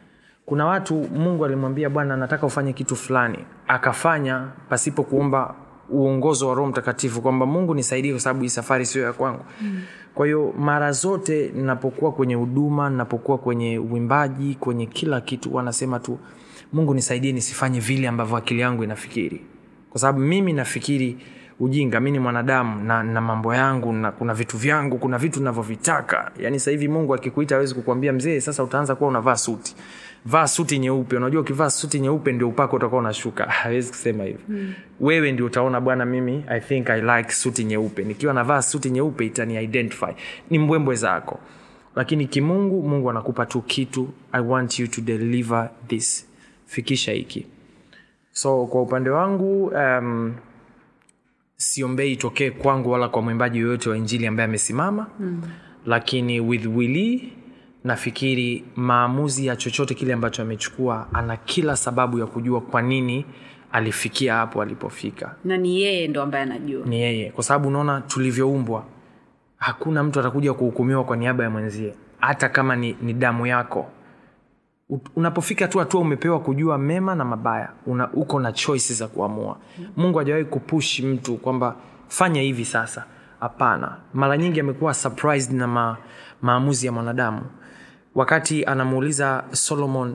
kuna watu mungu alimwambia bwana nataka ufanye kitu fulani akafanya pasipo kuomba uongozo wa roho mtakatifu kwamba mungu nisaidie kwa sababu hii safari sio ya kwangu mm. kwa hiyo mara zote ninapokuwa kwenye huduma ninapokuwa kwenye uimbaji kwenye kila kitu wanasema tu mungu nisaidie nisifanye vile ambavyo akili yangu inafikiri kwa sababu mimi nafikiri ujinga mi ni mwanadamu na, na mambo yangu na kuna vitu vyangu kuna vitu navyovitaka yaani sahivi mungu akikuita awezi kukwambia mzee sasa utaanza kuwa unavaa suti vaa suti nyeupe unajua ukivaa suti nyeupe ndio upako utakuwa unashuka hawezi kusema hivyo mm. wewe ndio utaona bwana mimi i think i like suti nyeupe nikiwa navaa suti nyeupe itani identify ni mbwembwe zako lakini kimungu mungu anakupa tu kitu i want you to deliver this fikisha hiki so kwa upande wangu um, siombei itokee kwangu wala kwa mwimbaji yoyote wa injili ambaye amesimama mm. lakini with willi nafikiri maamuzi ya chochote kile ambacho amechukua ana kila sababu ya kujua kwa nini alifikia hapo alipofika na ni yeye ndo ambaye anajua ni yeye kwa sababu unaona tulivyoumbwa hakuna mtu atakuja kuhukumiwa kwa niaba ya mwenzie hata kama ni, ni damu yako U- unapofika tu hatua umepewa kujua mema na mabaya una, uko na choices za kuamua mungu hajawahi kupush mtu kwamba fanya hivi sasa hapana mara nyingi amekuwa surprised na ma, maamuzi ya mwanadamu wakati anamuuliza solomon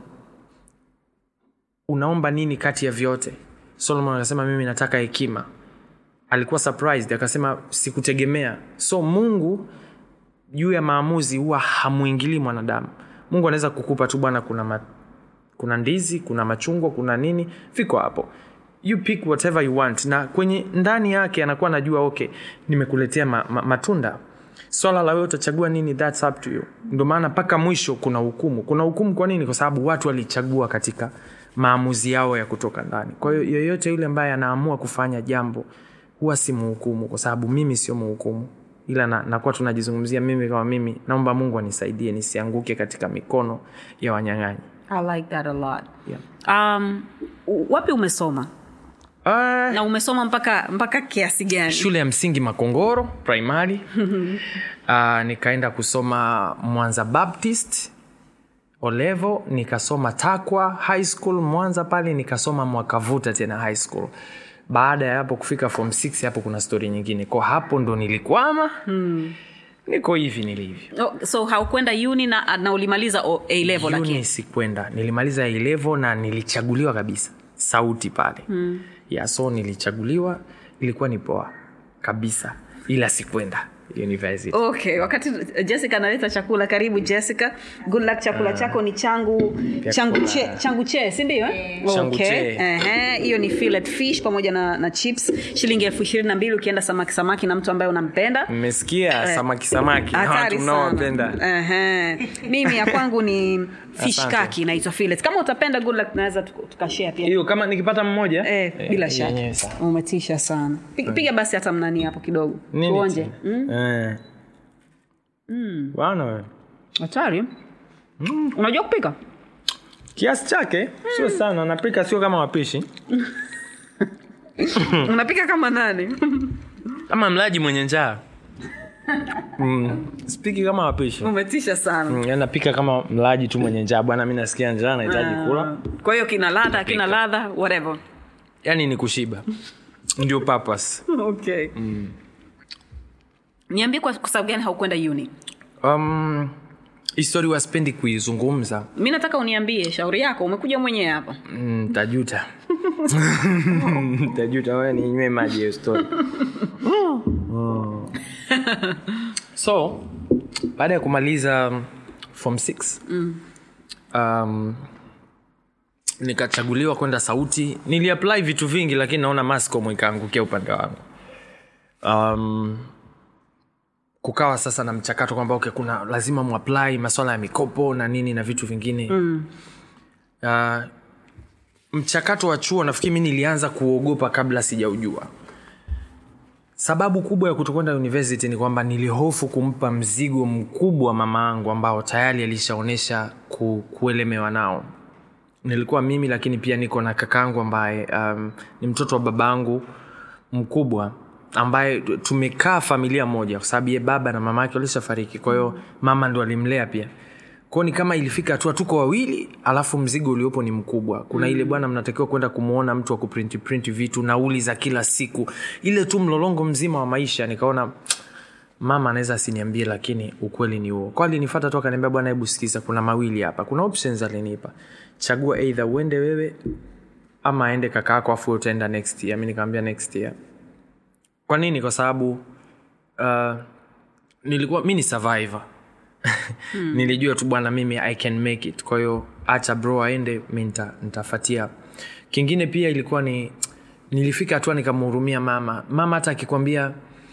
unaomba nini kati ya vyote solomon akasema mimi nataka hekima alikuwa surprised akasema sikutegemea so mungu juu ya maamuzi huwa hamwingilii mwanadamu mungu anaweza kukupa tu bwana kuna ma, kuna ndizi kuna machungwa kuna nini viko hapo you pick whatever you want na kwenye ndani yake anakuwa anajua okay nimekuletea ma, ma, matunda swala la wewe utachagua nini thats up to you ndio maana mpaka mwisho kuna hukumu kuna hukumu kwa nini kwa sababu watu walichagua katika maamuzi yao ya kutoka ndani kwa hiyo yoyote yule ambaye anaamua kufanya jambo huwa si muhukumu kwa sababu mimi sio muhukumu ila na, nakuwa tunajizungumzia mimi kama mimi naomba mungu anisaidie nisianguke katika mikono ya wanyang'anyi I like that a lot. yeah. Um, u- wapi umesoma uh, na umesoma mpaka mpaka kiasi gani shule ya msingi makongoro primary uh, nikaenda kusoma mwanza baptist olevo nikasoma takwa high school mwanza pale nikasoma mwakavuta tena high school baada ya hapo kufika form 6 hapo kuna stori nyingine kwa hapo ndo nilikwama hmm. niko hivi nilivyo oh, so haukwenda uni na, na ulimaliza o- a level Uni lakini sikwenda nilimaliza A level na nilichaguliwa kabisa sauti pale hmm. ya so nilichaguliwa ilikuwa ni poa kabisa ila sikwenda university okay wakati jessica analeta chakula karibu jessica good luck chakula chako ni changu changu che, changu che sindio Changu okay. che. Ehe, hiyo ni fillet fish pamoja na, na chips shilingi elfu ishirini na mbili ukienda samaki samaki na mtu ambaye unampenda mmesikia samaki samaki na hatari watu mnaowapenda sana Ehe. mimi ya kwangu ni fish Asante. kaki inaitwa fillet kama utapenda good luck tunaweza tuka- tukashare pia hiyo kama nikipata mmoja Eh, bila shaka yenyewe sawa. umetisha sana piga, piga basi hata mnani hapo kidogo Nini tuonje tena? Mm, Eh. bwana wewe hatari unajua kupika kiasi chake sio sana napika sio kama wapishi unapika kama nani kama mlaji mwenye njaa mm. spiki kama wapishi umetisha sana mm. yani napika kama mlaji tu mwenye njaa bwana mi nasikia njaa nahitaji kula kwa hiyo kina ladha kina Pika. ladha whatever yani ni kushiba ndio purpose okay niambie kwa kwa sababu gani haukwenda uni um, histori waspendi kuizungumza mi nataka uniambie shauri yako umekuja mwenyewe hapa Mm, tajuta tajuta wewe ninywe maji ya story Mm. so baada ya kumaliza um, form 6 um, nikachaguliwa kwenda sauti niliapply vitu vingi lakini naona mascom ikaangukia upande wangu um, kukawa sasa na mchakato kwamba okay, kuna lazima muapply maswala ya mikopo na nini na vitu vingine mm. uh, mchakato wa chuo nafikiri mi nilianza kuogopa kabla sijaujua sababu kubwa ya kutokwenda university ni kwamba nilihofu kumpa mzigo mkubwa mama angu ambao tayari alishaonyesha ku, kuelemewa nao nilikuwa mimi lakini pia niko na kakaangu ambaye um, ni mtoto wa babangu mkubwa ambaye tumekaa familia moja kwa sababu ye baba na mama yake walishafariki kwa hiyo mama ndo alimlea pia kwao ni kama ilifika hatua tuko wawili alafu mzigo uliopo ni mkubwa kuna mm. ile bwana mnatakiwa kwenda kumwona mtu wa kuprinti printi vitu nauli za kila siku ile tu mlolongo mzima wa maisha nikaona mama anaweza asiniambie lakini ukweli ni huo kwa alinifata tu akaniambia bwana hebu sikiza kuna mawili hapa kuna options alinipa chagua eidha uende wewe ama aende kaka yako afu wewe utaenda next year mi nikamwambia next year kwa nini kwa sababu uh, nilikuwa mi ni survivor hmm. nilijua tu bwana mimi i can make it kwa hiyo acha bro aende mi nita, nitafatia kingine pia ilikuwa ni nilifika hatua nikamhurumia mama mama hata akikwambia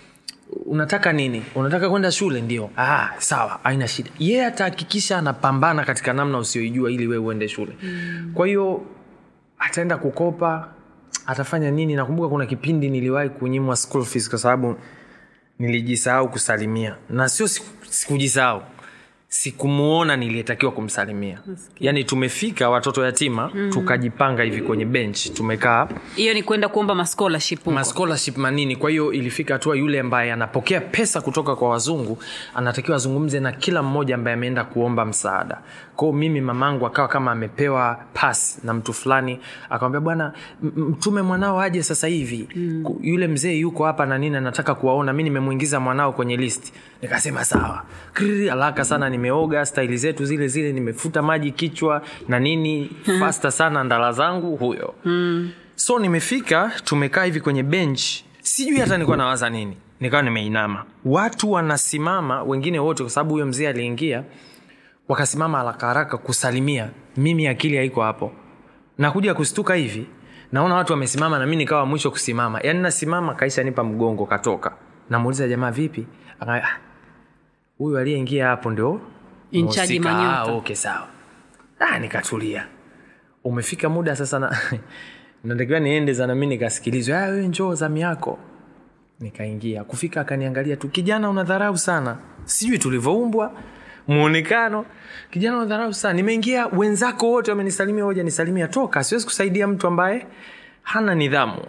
unataka nini unataka kwenda shule ndio ah, sawa haina shida yeye yeah, atahakikisha anapambana katika namna usioijua ili wewe uende shule mm. kwa hiyo ataenda kukopa atafanya nini nakumbuka kuna kipindi niliwahi kunyimwa school fees kwa sababu nilijisahau kusalimia na sio siku- sikujisahau sikumuona niliyetakiwa kumsalimia yaani tumefika watoto yatima mm. tukajipanga hivi kwenye bench tumekaa hiyo ni kwenda kuomba mascholarship huko. ma scholarship manini kwa hiyo ilifika hatua yule ambaye anapokea pesa kutoka kwa wazungu anatakiwa azungumze na kila mmoja ambaye ameenda kuomba msaada kwao mimi mamangu akawa kama amepewa pas na mtu fulani akamwambia bwana m- m- mtume mwanao aje sasa hivi mm. yule mzee yuko hapa na nini anataka kuwaona mi nimemwingiza mwanao kwenye list nikasema sawa Kriri, haraka sana nimeoga staili zetu zile zile nimefuta maji kichwa na nini fasta sana ndala zangu huyo mm so nimefika tumekaa hivi kwenye bench sijui hata nilikuwa nawaza nini nikawa nimeinama watu wanasimama wengine wote kwa sababu huyo mzee aliingia wakasimama haraka haraka kusalimia mimi akili haiko hapo nakuja kustuka hivi naona watu wamesimama na mi nikawa mwisho kusimama yaani nasimama kaisha nipa mgongo katoka namuuliza jamaa vipi Aka- "Ah, huyu aliyeingia hapo ndio In charge mhusika." Manyota. Ah, okay sawa ah, nikatulia umefika muda sasa na natakiwa niende sana mi nikasikilizwa "Ah, wewe njoo zamu yako nikaingia kufika akaniangalia tu kijana unadharau sana sijui tulivyoumbwa mwonekano kijana unadharau sana nimeingia wenzako wote wamenisalimia hoja nisalimia toka siwezi kusaidia mtu ambaye hana nidhamu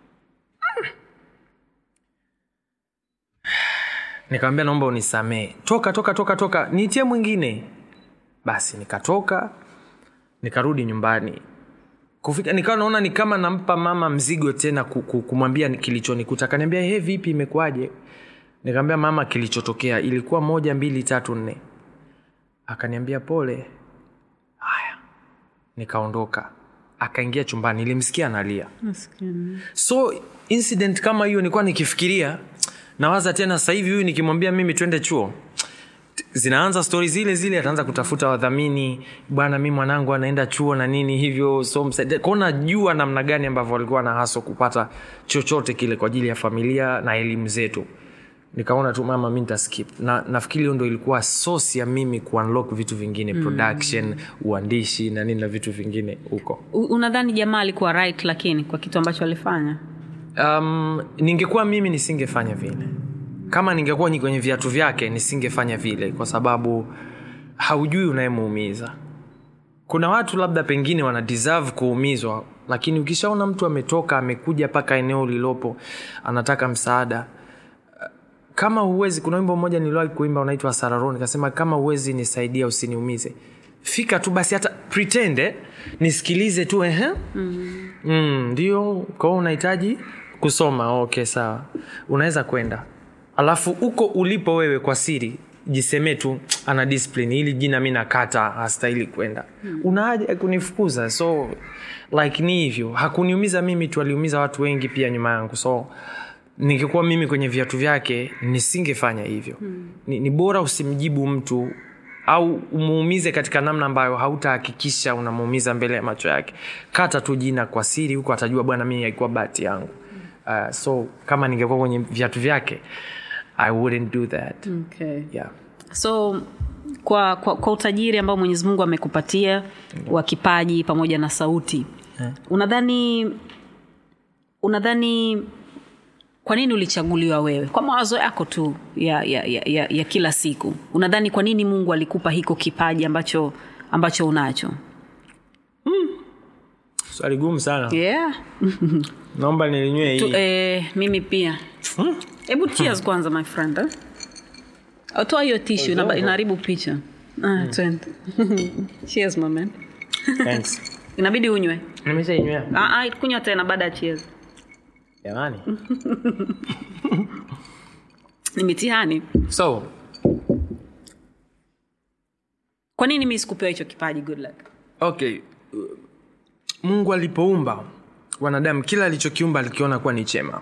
nikamwambia naomba unisamee toka toka toka toka niitie mwingine basi nikatoka nikarudi nyumbani kufika nikawa naona ni kama nampa mama mzigo tena ku- ku- kumwambia ni- kilichonikuta akaniambia he vipi imekuwaje nikamwambia mama kilichotokea ilikuwa moja mbili tatu nne akaniambia pole haya nikaondoka akaingia chumbani nilimsikia analia Maskini. so incident kama hiyo nilikuwa nikifikiria nawaza tena sasa hivi huyu nikimwambia mimi twende chuo zinaanza stori zile zile ataanza kutafuta wadhamini bwana mi mwanangu anaenda chuo na nini hivyo so msaidie. Kwa hiyo najua namna gani ambavyo walikuwa na haso kupata chochote kile kwa ajili ya familia na elimu zetu nikaona tu mama mi nitaskip na nafikiri hiyo ndo ilikuwa sosi ya mimi kuunlock vitu vingine mm. production uandishi na nini na vitu vingine huko U- unadhani jamaa alikuwa right lakini kwa kitu ambacho alifanya um, ningekuwa mimi nisingefanya vile kama ningekuwa ni kwenye viatu vyake nisingefanya vile kwa sababu haujui unayemuumiza kuna watu labda pengine wana deserve kuumizwa lakini ukishaona mtu ametoka amekuja mpaka eneo lilopo anataka msaada kama huwezi kuna wimbo mmoja niliwahi kuimba unaitwa sararo nikasema kama huwezi nisaidia usiniumize fika tu basi hata pretend eh, nisikilize tu ehe mm. mm, ndio kwao unahitaji kusoma okay sawa unaweza kwenda alafu huko ulipo wewe kwa siri jisemee tu ana discipline hili jina mi nakata hastahili kwenda mm. una haja ya kunifukuza so like ni hivyo hakuniumiza mimi tu aliumiza watu wengi pia nyuma yangu so ningekuwa mimi kwenye viatu vyake nisingefanya hivyo mm. ni, ni bora usimjibu mtu au umuumize katika namna ambayo hautahakikisha unamuumiza mbele ya macho yake kata tu jina kwa siri huko atajua bwana mimi haikuwa bahati yangu uh, so kama ningekuwa kwenye viatu vyake i wouldn't do that okay. yeah. so kwa, kwa, kwa utajiri ambao mwenyezi mungu amekupatia wa kipaji pamoja na sauti unadhani unadhani kwa nini ulichaguliwa wewe kwa mawazo yako tu ya, ya, ya, ya, ya kila siku unadhani kwa nini mungu alikupa hiko kipaji ambacho ambacho unacho swali gumu sana yeah. naomba nilinywe tu, hii eh, mimi pia hebu cheers kwanza my friend eh? toa hiyo tishu inaba- inaharibu picha Ah, twende. cheers my man Thanks. inabidi unywe nimeshainywea ah, ah, kunywa tena baada ya cheers jamani ni mitihani so kwa nini mi sikupewa hicho kipaji good luck okay mungu alipoumba wanadamu kila alichokiumba alikiona kuwa ni chema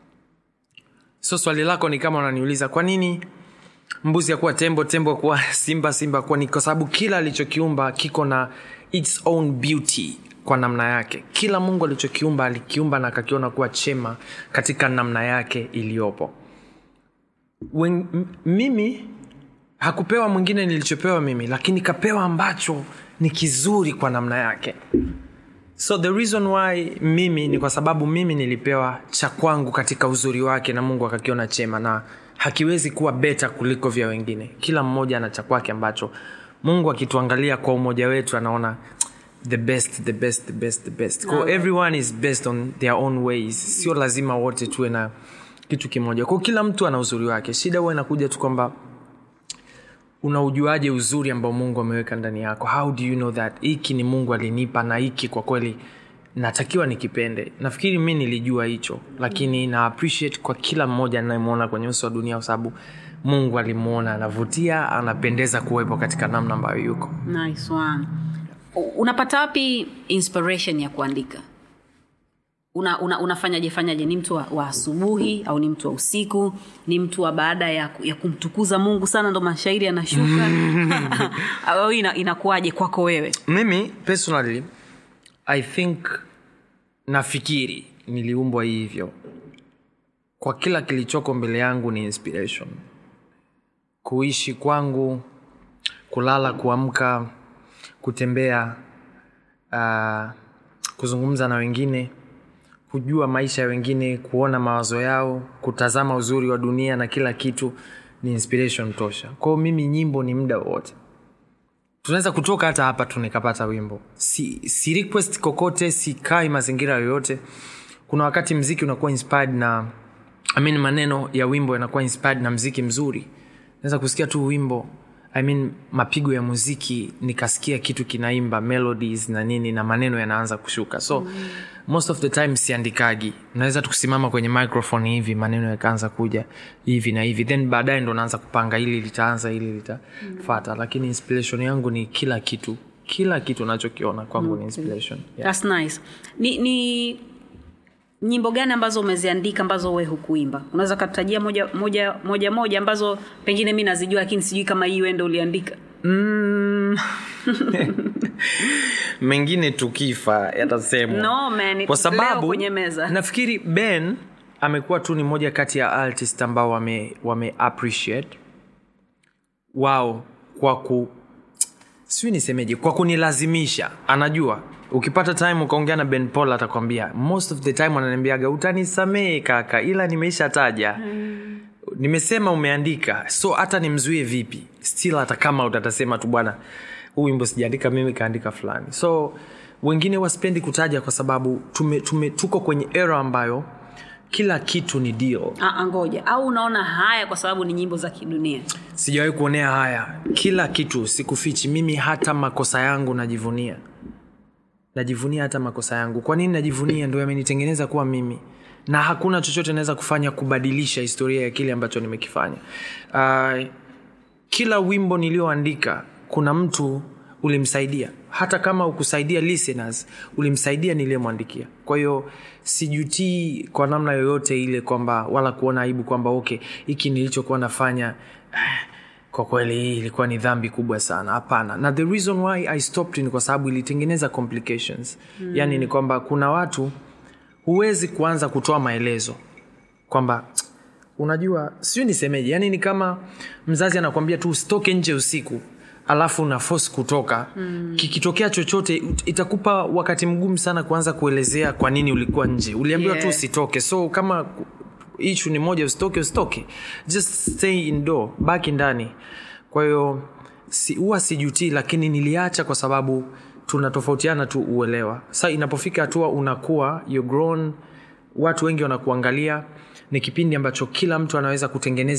so swali lako ni kama unaniuliza kwa nini mbuzi akuwa tembo tembo kuwa simba simba kuwa ni kwa sababu kila alichokiumba kiko na its own beauty kwa namna yake kila mungu alichokiumba alikiumba na akakiona kuwa chema katika namna yake iliyopo Wen, m- mimi hakupewa mwingine nilichopewa mimi lakini kapewa ambacho ni kizuri kwa namna yake so the reason why mimi ni kwa sababu mimi nilipewa cha kwangu katika uzuri wake na mungu akakiona chema na hakiwezi kuwa beta kuliko vya wengine kila mmoja ana cha kwake ambacho mungu akituangalia kwa umoja wetu anaona the best the best the best the best Kwa everyone is based on their own ways sio lazima wote tuwe na kitu kimoja kwao kila mtu ana uzuri wake shida huwa inakuja tu kwamba unaujuaje uzuri ambao mungu ameweka ndani yako how do you know that hiki ni mungu alinipa na hiki kwa kweli natakiwa nikipende nafikiri mi nilijua hicho lakini na appreciate kwa kila mmoja anayemwona kwenye uso wa dunia kwa sababu mungu alimwona anavutia anapendeza kuwepo katika namna ambayo yuko nice one U- unapata wapi inspiration ya kuandika una, una, unafanyaje fanyaje ni mtu wa, wa asubuhi au ni mtu wa usiku ni mtu wa baada ya, ya kumtukuza mungu sana ndo mashairi yanashuka au ina, inakuwaje kwako wewe mimi personally i think nafikiri niliumbwa hivyo kwa kila kilichoko mbele yangu ni inspiration kuishi kwangu kulala kuamka kutembea uh, kuzungumza na wengine kujua maisha ya wengine kuona mawazo yao kutazama uzuri wa dunia na kila kitu ni inspiration tosha kwao mimi nyimbo ni muda wowote tunaweza kutoka hata hapa tu nikapata wimbo si, si request kokote sikai mazingira yoyote kuna wakati mziki unakuwa inspired na I mean, maneno ya wimbo yanakuwa inspired na mziki mzuri naweza kusikia tu wimbo I mean, mapigo ya muziki nikasikia kitu kinaimba melodies na nini na maneno yanaanza kushuka so mm. most of the time siandikagi naweza tukusimama kwenye microphone hivi maneno yakaanza kuja hivi na hivi then baadaye ndo naanza kupanga hili litaanza hili litafata mm. lakini inspiration yangu ni kila kitu kila kitu nachokiona kwangu okay. ni inspiration yeah. That's nice ni, ni nyimbo gani ambazo umeziandika ambazo we hukuimba unaweza katajia moja moja moja moja ambazo pengine mi nazijua lakini sijui kama hii wende uliandika mm. mengine tukifa yatasemwa No, man, kwa leo sababu kwenye meza. nafikiri ben amekuwa tu ni moja kati ya artist ambao wame, wame appreciate wao kwa ku sijui nisemeje kwa kunilazimisha anajua ukipata time ukaongea na ben paul atakwambia most of the time ananiambiaga utanisamehe kaka ila nimeisha taja mm. nimesema umeandika so hata nimzuie vipi still hata kama utatasema tu bwana huu wimbo sijaandika mimi kaandika fulani so wengine waspendi kutaja kwa sababu tume, tume, tuko kwenye era ambayo kila kitu ni deal Ah, ngoja au unaona haya kwa sababu ni nyimbo za kidunia sijawahi kuonea haya kila kitu sikufichi mimi hata makosa yangu najivunia najivunia hata makosa yangu kwa nini najivunia ndo yamenitengeneza kuwa mimi na hakuna chochote naweza kufanya kubadilisha historia ya kile ambacho nimekifanya uh, kila wimbo niliyoandika kuna mtu ulimsaidia hata kama ukusaidia listeners ulimsaidia niliyemwandikia kwa hiyo sijutii kwa namna yoyote ile kwamba wala kuona aibu kwamba okay hiki nilichokuwa nafanya kwa kweli hii ilikuwa ni dhambi kubwa sana hapana na the reason why i stopped ni kwa sababu ilitengeneza complications mm. yaani ni kwamba kuna watu huwezi kuanza kutoa maelezo kwamba unajua sijui nisemeje yani ni kama mzazi anakwambia tu usitoke nje usiku alafu una force kutoka mm. kikitokea chochote it- itakupa wakati mgumu sana kuanza kuelezea kwa nini ulikuwa nje uliambiwa Yeah. tu usitoke so kama ishu ni moja usitoke usitoke just stay indoor baki ndani kwa hiyo si, huwa sijutii lakini niliacha kwa sababu tunatofautiana tu uelewa sa inapofika hatua unakuwa you're grown watu wengi wanakuangalia ni kipindi ambacho kila mtu anaweza kutengeneza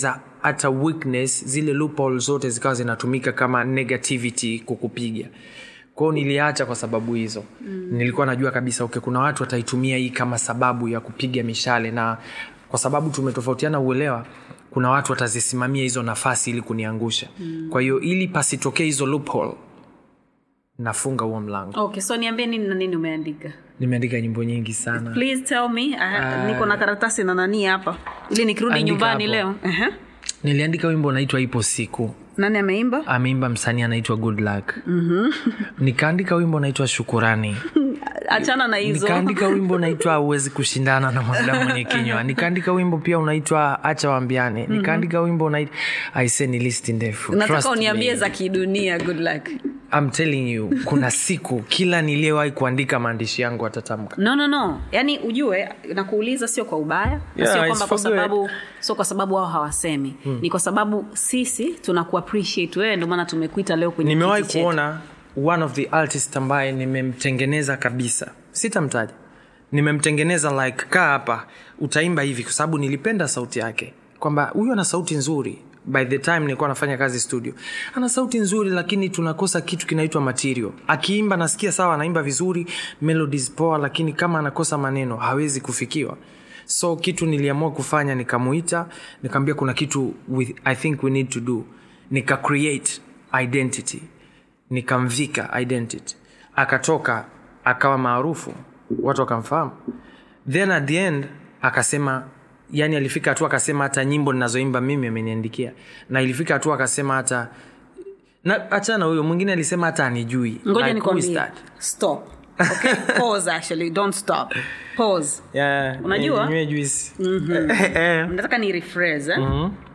hata weakness zile loophole zote zikawa zinatumika kama negativity kukupiga kwao niliacha kwa sababu hizo mm. nilikuwa najua kabisa okay, kuna watu wataitumia hii kama sababu ya kupiga mishale na kwa sababu tumetofautiana uelewa kuna watu watazisimamia hizo nafasi ili kuniangusha mm. kwa hiyo ili pasitokee hizo loophole nafunga huo mlango okay so niambie nini na nini umeandika nimeandika nyimbo nyingi sana please tell me uh, niko na karatasi na nani hapa ili nikirudi Andika nyumbani hapo. leo uh-huh. niliandika wimbo unaitwa ipo siku nani ameimba ameimba msanii anaitwa good luck mm-hmm. nikaandika wimbo unaitwa shukurani achana na hizo nikaandika wimbo unaitwa huwezi kushindana na mwanadamu mwenye kinywa nikaandika wimbo pia unaitwa acha wambiane nikaandika wimbo unaitwa aise ni listi ndefu nataka Trust uniambie me. za kidunia good luck I'm telling you kuna siku kila niliyewahi kuandika maandishi yangu atatamka no no no yaani ujue nakuuliza sio kwa ubaya na Yeah, sio it's kwamba kwa for good. sababu sio kwa sababu wao hawasemi hmm. ni kwa sababu sisi tunakuappreciate wewe ndio maana tumekuita leo kwenye nimewahi kiti chetu. kuona one of the artist ambaye nimemtengeneza kabisa sitamtaja nimemtengeneza like kaa hapa utaimba hivi kwa sababu nilipenda sauti yake kwamba huyu ana sauti nzuri by the time nilikuwa nafanya kazi studio ana sauti nzuri lakini tunakosa kitu kinaitwa material akiimba nasikia sawa anaimba vizuri melodies poa lakini kama anakosa maneno hawezi kufikiwa so kitu niliamua kufanya nikamuita nikamwambia kuna kitu with, i think we need to do nika create identity nikamvika identity akatoka akawa maarufu watu wakamfahamu then at the end akasema yani alifika hatua akasema hata nyimbo ninazoimba mimi ameniandikia na ilifika hatua akasema hata na achana huyo mwingine alisema hata anijui ngoja Like, who is nikwambie that? stop okay pause actually don't stop pause Yeah, Unajua? ninywe juice. nataka ni rephrase eh?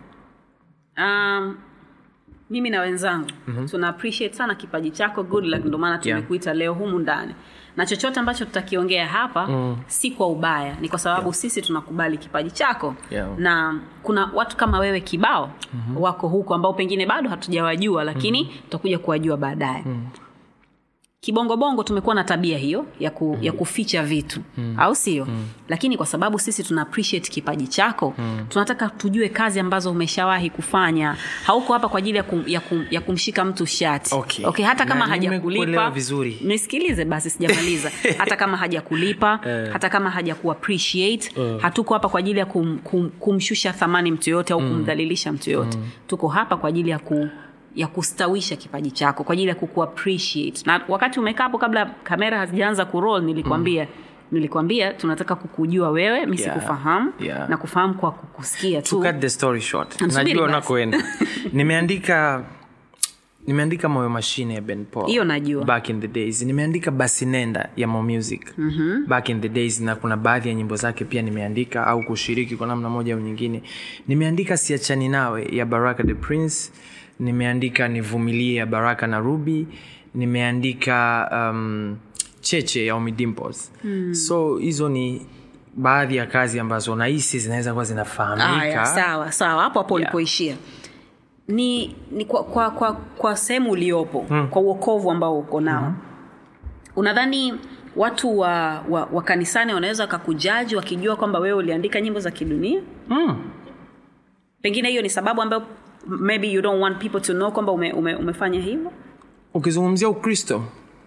um, mimi na wenzangu mm-hmm. tuna appreciate sana kipaji chako good luck ndio maana tumekuita leo humu ndani na chochote ambacho tutakiongea hapa mm. si kwa ubaya ni kwa sababu yeah. sisi tunakubali kipaji chako Yeah. na kuna watu kama wewe kibao mm-hmm. wako huko ambao pengine bado hatujawajua lakini mm-hmm. tutakuja kuwajua baadaye mm kibongobongo tumekuwa na tabia hiyo ya, ku, mm. ya kuficha vitu mm. au sio mm. lakini kwa sababu sisi tuna appreciate kipaji chako mm. tunataka tujue kazi ambazo umeshawahi kufanya hauko hapa kwa ajili ya, kum, ya, kum, ya kumshika mtu shati Okay. okay hata kama Na nimekuelewa hajakulipa vizuri. nisikilize basi sijamaliza hata kama hajakulipa hata kama hajakuappreciate hatuko hapa kwa ajili ya kum, kum, kumshusha thamani mtu yoyote au kumdhalilisha mtu yoyote tuko hapa kwa ajili ya ku ya kustawisha kipaji chako kwa ajili ya kukuappreciate na wakati umekaa hapo kabla kamera hazijaanza kuroll nilikwambia mm. nilikwambia tunataka kukujua wewe mi Yeah. sikufahamu Yeah. na kufahamu kwa kukusikia to tu cut the story short Msubiri najua basi. unakoenda nimeandika nimeandika moyo mashine ya ben paul Hiyo najua. back in the days nimeandika basi nenda ya mo music mm-hmm. back in the days na kuna baadhi ya nyimbo zake pia nimeandika au kushiriki kwa namna moja au nyingine nimeandika siachani nawe ya baraka the prince nimeandika nivumilie ya baraka na ruby nimeandika um, cheche ya Ommy Dimpoz mm. so hizo ni baadhi ya kazi ambazo nahisi zinaweza kuwa Aya, zinafahamika sawa sawa hapo hapo Yeah. ulipoishia ni, ni kwa, kwa, kwa, kwa sehemu uliopo hmm. kwa uokovu ambao uko nao hmm. unadhani watu wa, wa, wa kanisani wanaweza wakakujaji wakijua kwamba wewe uliandika nyimbo za kidunia mm. pengine hiyo ni sababu ambayo maybe you don't want people to know kwamba ume, ume, umefanya hivyo ukizungumzia ukristo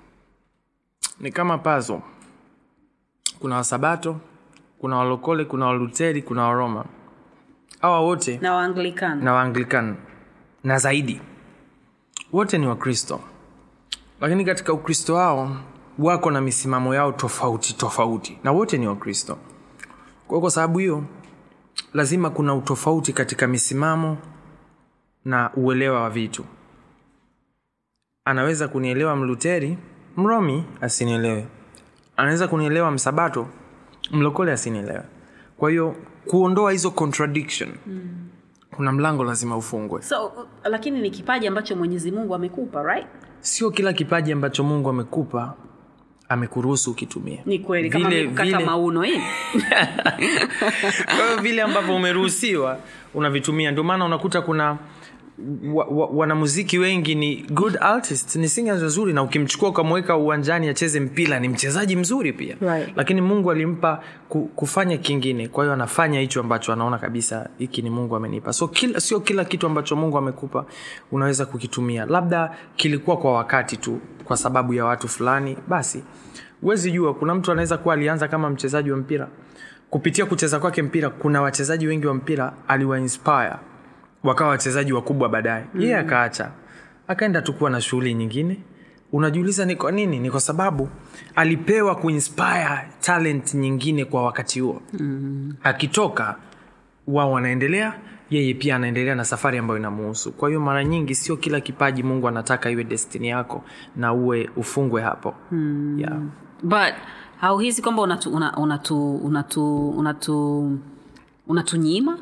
ni kama pazo kuna wasabato kuna walokole kuna waluteri kuna waroma hawa wote na waanglikana na waanglikan na zaidi wote ni wakristo lakini katika ukristo wao wako na misimamo yao tofauti tofauti na wote ni wakristo kwa hiyo kwa sababu hiyo lazima kuna utofauti katika misimamo na uelewa wa vitu anaweza kunielewa mluteri mromi asinielewe anaweza kunielewa msabato mlokole asinielewe kwa hiyo kuondoa hizo contradiction mm. kuna mlango lazima ufungwe so uh, lakini ni kipaji ambacho mwenyezi mungu amekupa right sio kila kipaji ambacho mungu amekupa amekuruhusu ukitumia ni kweli kama Vile- vile, kukata vile- mauno hii kwa hiyo vile ambavyo umeruhusiwa unavitumia ndio maana unakuta kuna wa, wa, wanamuziki wengi ni good artist ni singers wazuri na ukimchukua ukamweka uwanjani acheze mpira ni mchezaji mzuri pia Right. lakini mungu alimpa ku, kufanya kingine kwa hiyo anafanya hicho ambacho anaona kabisa hiki ni mungu amenipa so kila, sio kila kitu ambacho mungu amekupa unaweza kukitumia labda kilikuwa kwa wakati tu kwa sababu ya watu fulani basi huwezi jua kuna mtu anaweza kuwa alianza kama mchezaji wa mpira kupitia kucheza kwake mpira kuna wachezaji wengi wa mpira aliwainspire wakawa wachezaji wakubwa baadaye mm. yeye akaacha akaenda tu kuwa na shughuli nyingine unajiuliza ni kwa nini ni kwa sababu alipewa kuinspire talent nyingine kwa wakati huo mm. akitoka wao wanaendelea yeye pia anaendelea na safari ambayo inamuhusu kwa hiyo mara nyingi sio kila kipaji mungu anataka iwe destini yako na uwe ufungwe hapo mm. yeah. but hauhisi kwamba unatu una- unatu unatu unatu unatunyima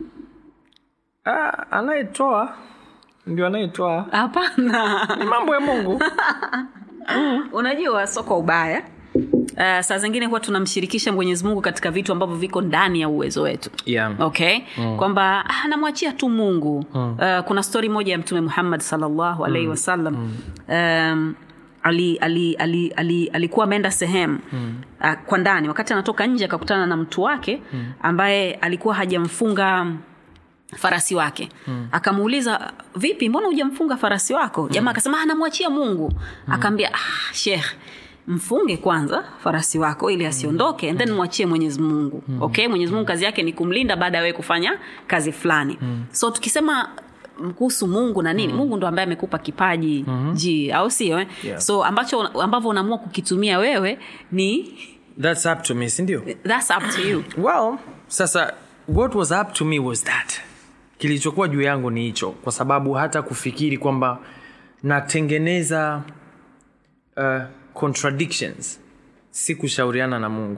ah, anayetoa ndio anayetoa hapana ni mambo ya mungu unajua sio kwa ubaya Uh, saa zingine huwa tunamshirikisha mwenyezi mungu katika vitu ambavyo viko ndani ya uwezo wetu yeah. okay mm. kwamba ah, namwachia tu mungu mm. uh, kuna stori moja ya mtume muhammad salllahu alaihi mm. wasallam mm. um, ali, ali, ali, ali, alikuwa ameenda sehemu mm. uh, kwa ndani wakati anatoka nje akakutana na mtu wake mm. ambaye alikuwa hajamfunga farasi wake mm. akamuuliza vipi mbona hujamfunga farasi wako jamaa akasema "Ah, namwachia mungu mm. akaambia ah, shekh mfunge kwanza farasi wako ili asiondoke and then mwachie mwenyezi mungu mm. okay mwenyezi mungu kazi yake ni kumlinda baada ya wewe kufanya kazi fulani mm. so tukisema kuhusu mungu na nini mm. mungu ndo ambaye amekupa kipaji mm-hmm. ji au sio eh? Yeah. so ambacho ambavyo unaamua kukitumia wewe ni thats up to me sindio thats up to you well sasa what was up to me was that kilichokuwa juu yangu ni hicho kwa sababu hata kufikiri kwamba natengeneza uh, contradictions si kushauriana na mungu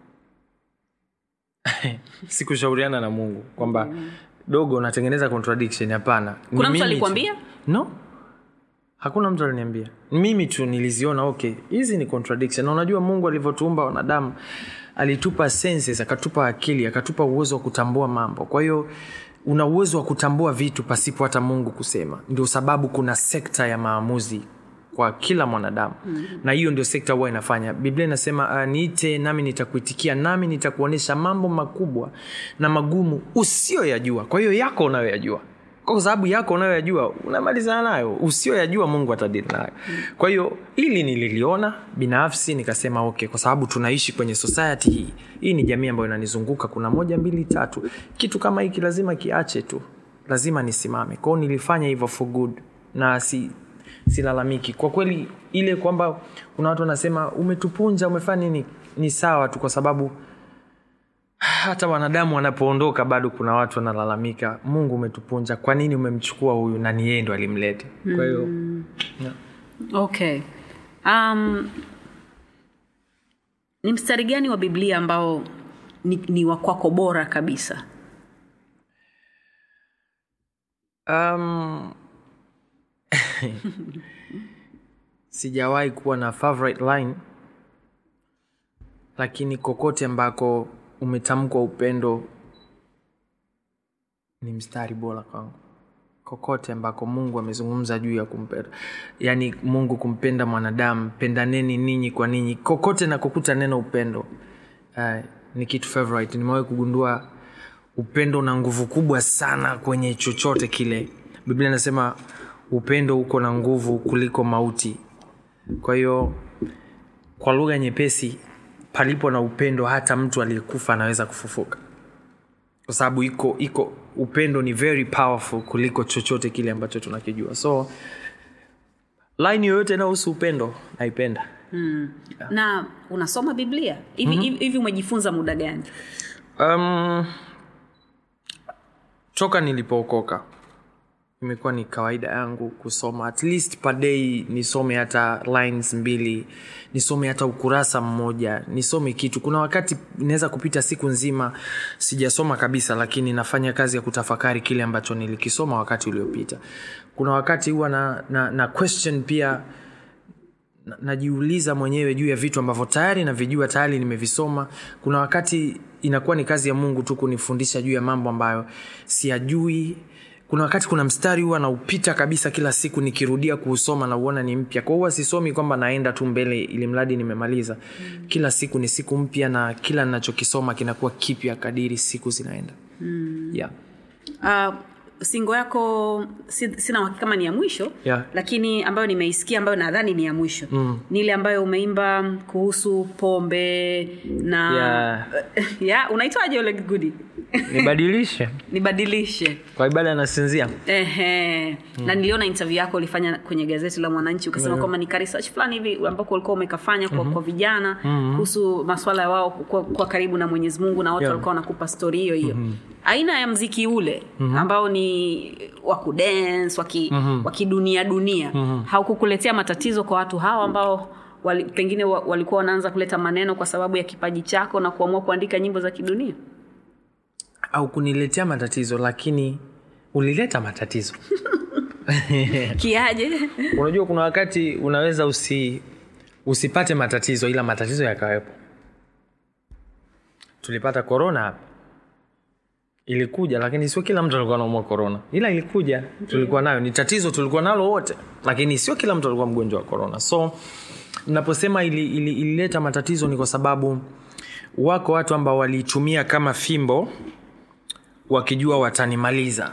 si kushauriana na mungu kwamba dogo unatengeneza contradiction hapana Ni Kuna mtu mimi tu. alikwambia? no hakuna mtu aliniambia mimi tu niliziona okay hizi ni contradiction na unajua mungu alivyotuumba wanadamu alitupa senses akatupa akili akatupa uwezo wa kutambua mambo kwa hiyo una uwezo wa kutambua vitu pasipo hata mungu kusema ndio sababu kuna sekta ya maamuzi kwa kila mwanadamu mm-hmm. na hiyo ndio sekta huwa inafanya biblia inasema uh, niite nami nitakuitikia nami nitakuonyesha mambo makubwa na magumu usiyoyajua kwa hiyo yako unayoyajua kwa sababu yako unayoyajua unamalizana nayo usiyoyajua mungu atadili nayo kwa hiyo ili nililiona binafsi nikasema okay kwa sababu tunaishi kwenye society hii hii ni jamii ambayo inanizunguka kuna moja mbili tatu kitu kama hiki lazima kiache tu lazima nisimame kwao nilifanya hivyo for good na si silalamiki kwa kweli ile kwamba kuna watu wanasema umetupunja umefanya nini ni sawa tu kwa sababu hata wanadamu wanapoondoka bado kuna watu wanalalamika mungu umetupunja kwa nini umemchukua huyu na ni yeye ndo alimlete kwa hiyo yeah. okay um, ni mstari gani wa biblia ambao ni, ni wa kwako bora kabisa um, sijawahi kuwa na favorite line lakini kokote ambako umetamkwa upendo ni mstari bora kwangu kokote ambako mungu amezungumza juu ya kumpenda yaani mungu kumpenda mwanadamu pendaneni ninyi kwa ninyi kokote nakokuta neno upendo uh, ni kitu favorite nimewahi kugundua upendo una nguvu kubwa sana kwenye chochote kile biblia inasema upendo uko na nguvu kuliko mauti kwa hiyo kwa lugha nyepesi palipo na upendo hata mtu aliyekufa anaweza kufufuka kwa sababu iko iko upendo ni very powerful kuliko chochote kile ambacho tunakijua so line yoyote inayohusu upendo naipenda mm. na unasoma biblia hivi mm-hmm. hivi, hivi umejifunza muda gani um, toka nilipookoka imekuwa ni kawaida yangu kusoma at least per day nisome hata lines mbili nisome hata ukurasa mmoja nisome kitu kuna wakati inaweza kupita siku nzima sijasoma kabisa lakini nafanya kazi ya kutafakari kile ambacho nilikisoma wakati uliopita kuna wakati huwa na, na, na question pia na- najiuliza mwenyewe juu ya vitu ambavyo tayari navijua tayari nimevisoma kuna wakati inakuwa ni kazi ya mungu tu kunifundisha juu ya mambo ambayo siyajui kuna wakati kuna mstari huwa naupita kabisa kila siku nikirudia kuusoma na uona ni mpya kwa huwa sisomi kwamba naenda tu mbele ili mradi nimemaliza mm. kila siku ni siku mpya na kila ninachokisoma kinakuwa kipya kadiri siku zinaenda mm. yeah. uh, singo yako si, sina uhakika kama ni ya mwisho Yeah. lakini ambayo nimeisikia ambayo nadhani ni ya mwisho mm. ni ile ambayo umeimba kuhusu pombe na Yeah. yeah, unaitwaje ule gudi nibadilishe nibadilishe kwa ibada anasinzia Ehe. na niliona interview yako ulifanya kwenye gazeti la mwananchi ukasema kwamba ni ka research fulani hivi ambako ulikuwa umekafanya kwa, kwa vijana kuhusu maswala ya wao kuwa, kuwa karibu na mwenyezi mungu na watu Yeah. walikuwa wanakupa stori hiyo hiyo aina ya mziki ule ambao ni wa kudance waki, wakidunia dunia haukukuletea matatizo kwa watu hawa ambao wali, pengine wa- walikuwa wanaanza kuleta maneno kwa sababu ya kipaji chako na kuamua kuandika nyimbo za kidunia au kuniletea matatizo lakini ulileta matatizo kiaje unajua kuna wakati unaweza usi usipate matatizo ila matatizo yakawepo tulipata korona hapa ilikuja lakini sio kila mtu alikuwa anaumwa korona ila ilikuja tulikuwa nayo ni tatizo tulikuwa nalo wote lakini sio kila mtu alikuwa mgonjwa wa korona so naposema ili, ili, ilileta matatizo ni kwa sababu wako watu ambao waliitumia kama fimbo wakijua watanimaliza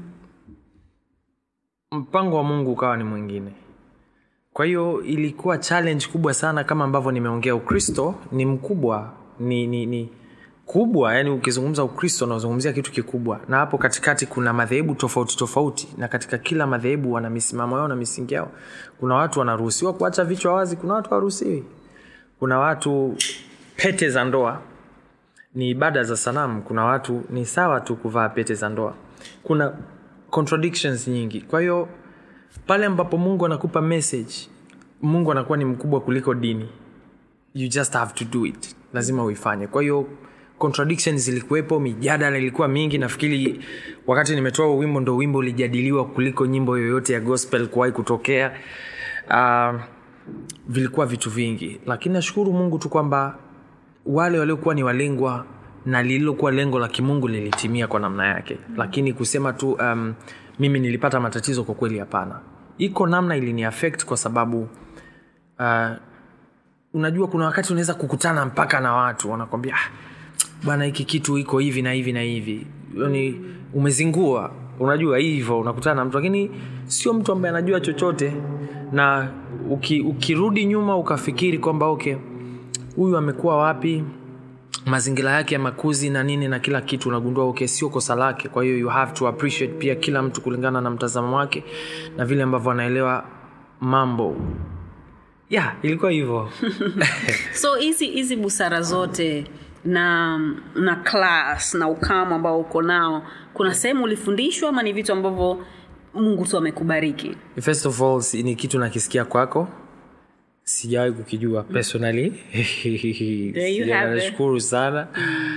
mpango wa mungu ukawa ni mwingine kwa hiyo ilikuwa challenge kubwa sana kama ambavyo nimeongea ukristo ni mkubwa ni, ni, ni kubwa yani ukizungumza ukristo unazungumzia kitu kikubwa na hapo katikati kuna madhehebu tofauti tofauti na katika kila madhehebu wana misimamo yao na misingi yao kuna watu wanaruhusiwa kuacha vichwa wazi kuna watu hawaruhusiwi kuna watu pete za ndoa ni ibada za sanamu kuna watu ni sawa tu kuvaa pete za ndoa kuna contradictions nyingi kwa hiyo pale ambapo mungu anakupa message mungu anakuwa ni mkubwa kuliko dini you just have to do it lazima uifanye kwa hiyo contradictions zilikuwepo mijadala ilikuwa mingi nafikiri wakati nimetoa huo wimbo ndo wimbo ulijadiliwa kuliko nyimbo yoyote ya gospel kuwahi kutokea uh, vilikuwa vitu vingi lakini nashukuru mungu tu kwamba wale waliokuwa ni walengwa na lililokuwa lengo la kimungu lilitimia kwa namna yake mm. lakini kusema tu um, mimi nilipata matatizo kwa kweli hapana iko namna ilini affect kwa sababu uh, unajua kuna wakati unaweza kukutana mpaka na watu wanakwambia ah, bwana hiki kitu iko hivi na hivi na hivi yani umezingua unajua hivyo unakutana na mtu lakini sio mtu ambaye anajua chochote na uki, ukirudi nyuma ukafikiri kwamba okay huyu amekuwa wapi mazingira yake ya makuzi na nini na kila kitu unagundua okay sio kosa lake kwa hiyo you have to appreciate pia kila mtu kulingana na mtazamo wake na vile ambavyo anaelewa mambo ya yeah, ilikuwa hivyo so hizi hizi busara zote na na class na ukamu ambao uko nao kuna sehemu ulifundishwa ama ni vitu ambavyo mungu tu amekubariki first of all si- ni kitu nakisikia kwako sijawahi kukijua personally There you Sija- have it. nashukuru sana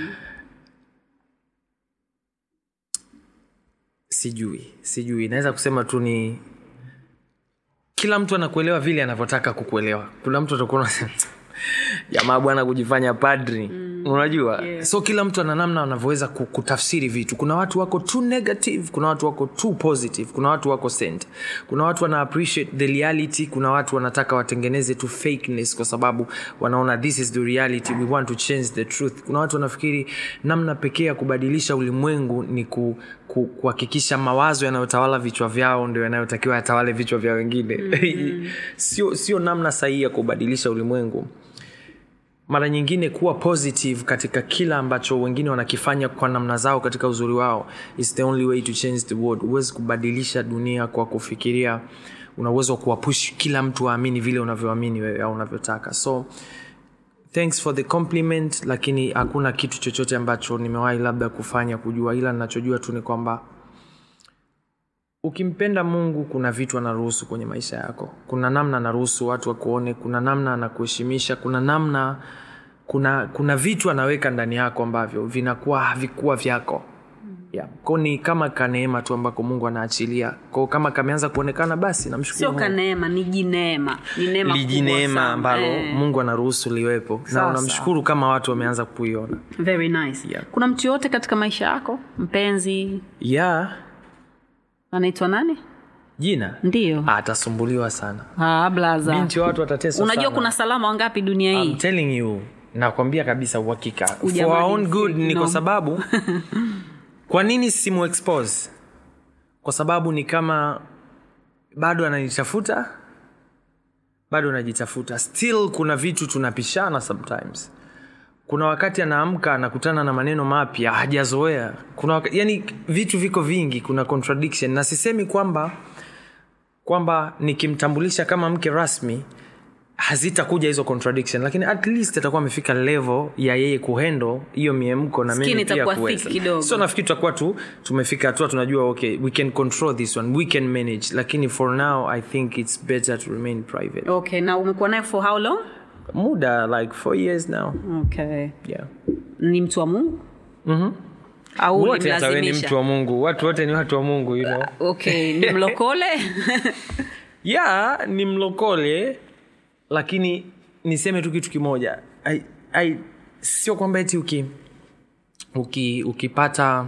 sijui sijui naweza kusema tu ni kila mtu anakuelewa vile anavyotaka kukuelewa kuna mtu atakuwa unasema, jamaa bwana kujifanya padri mm. unajua Yeah. so kila mtu ana namna anavyoweza ku- kutafsiri vitu kuna watu wako too negative kuna watu wako too positive kuna watu wako sent kuna watu wana appreciate the reality kuna watu wanataka watengeneze tu fakeness kwa sababu wanaona this is the reality we want to change the truth kuna watu wanafikiri namna pekee ya kubadilisha ulimwengu ni ku, ku, kuhakikisha mawazo yanayotawala vichwa vyao ndio yanayotakiwa yatawale vichwa vya wengine mm-hmm. sio sio namna sahihi ya kubadilisha ulimwengu mara nyingine kuwa positive katika kila ambacho wengine wanakifanya kwa namna zao katika uzuri wao is the only way to change the world huwezi kubadilisha dunia kwa kufikiria una uwezo wa kuwapush kila mtu aamini vile unavyoamini wewe au unavyotaka so thanks for the compliment lakini hakuna kitu chochote ambacho nimewahi labda kufanya kujua ila ninachojua tu ni kwamba ukimpenda mungu kuna vitu anaruhusu kwenye maisha yako kuna namna anaruhusu watu wakuone kuna namna anakuheshimisha kuna namna kuna kuna vitu anaweka ndani yako ambavyo vinakuwa havikuwa vyako yeah. ko ni kama kaneema tu ambako mungu anaachilia ko kama kameanza kuonekana basi namshukuru sio Mungu. kaneema ni jineema ni neema kubwa lijineema sana. ambalo Eh. mungu anaruhusu liwepo na Sawa, unamshukuru kama watu wameanza kuiona very nice Yeah. kuna mtu yoyote katika maisha yako mpenzi yeah anaitwa nani jina ndiyo Ah, atasumbuliwa sana ah, blaza binti wa watu watateswa unajua sana. kuna salama wangapi dunia hii I'm telling you nakwambia kabisa uhakika for Ujamaa our own ni good ni no. kwa sababu kwa nini simu expose kwa sababu ni kama bado ananitafuta bado anajitafuta still kuna vitu tunapishana sometimes kuna wakati anaamka anakutana na maneno mapya hajazoea kuna waka, yani vitu viko vingi kuna contradiction na sisemi kwamba kwamba nikimtambulisha kama mke rasmi hazitakuja hizo contradiction lakini at least atakuwa amefika level ya yeye kuhendo hiyo miemko na Skin mimi pia itakuwa kuweza. thick kidogo. so nafikiri tutakuwa tu tumefika hatua tunajua okay we can control this one we can manage lakini for now i think it's better to remain private okay na umekuwa naye for how long muda like four years now okay yeah ni mtu wa mungu mm-hmm. au wote hata we ni ulimlazimisha? mtu wa mungu watu wote ni watu wa mungu you know okay ni mlokole ya ni mlokole lakini niseme tu kitu kimoja I, I, sio kwamba eti uki, uki ukipata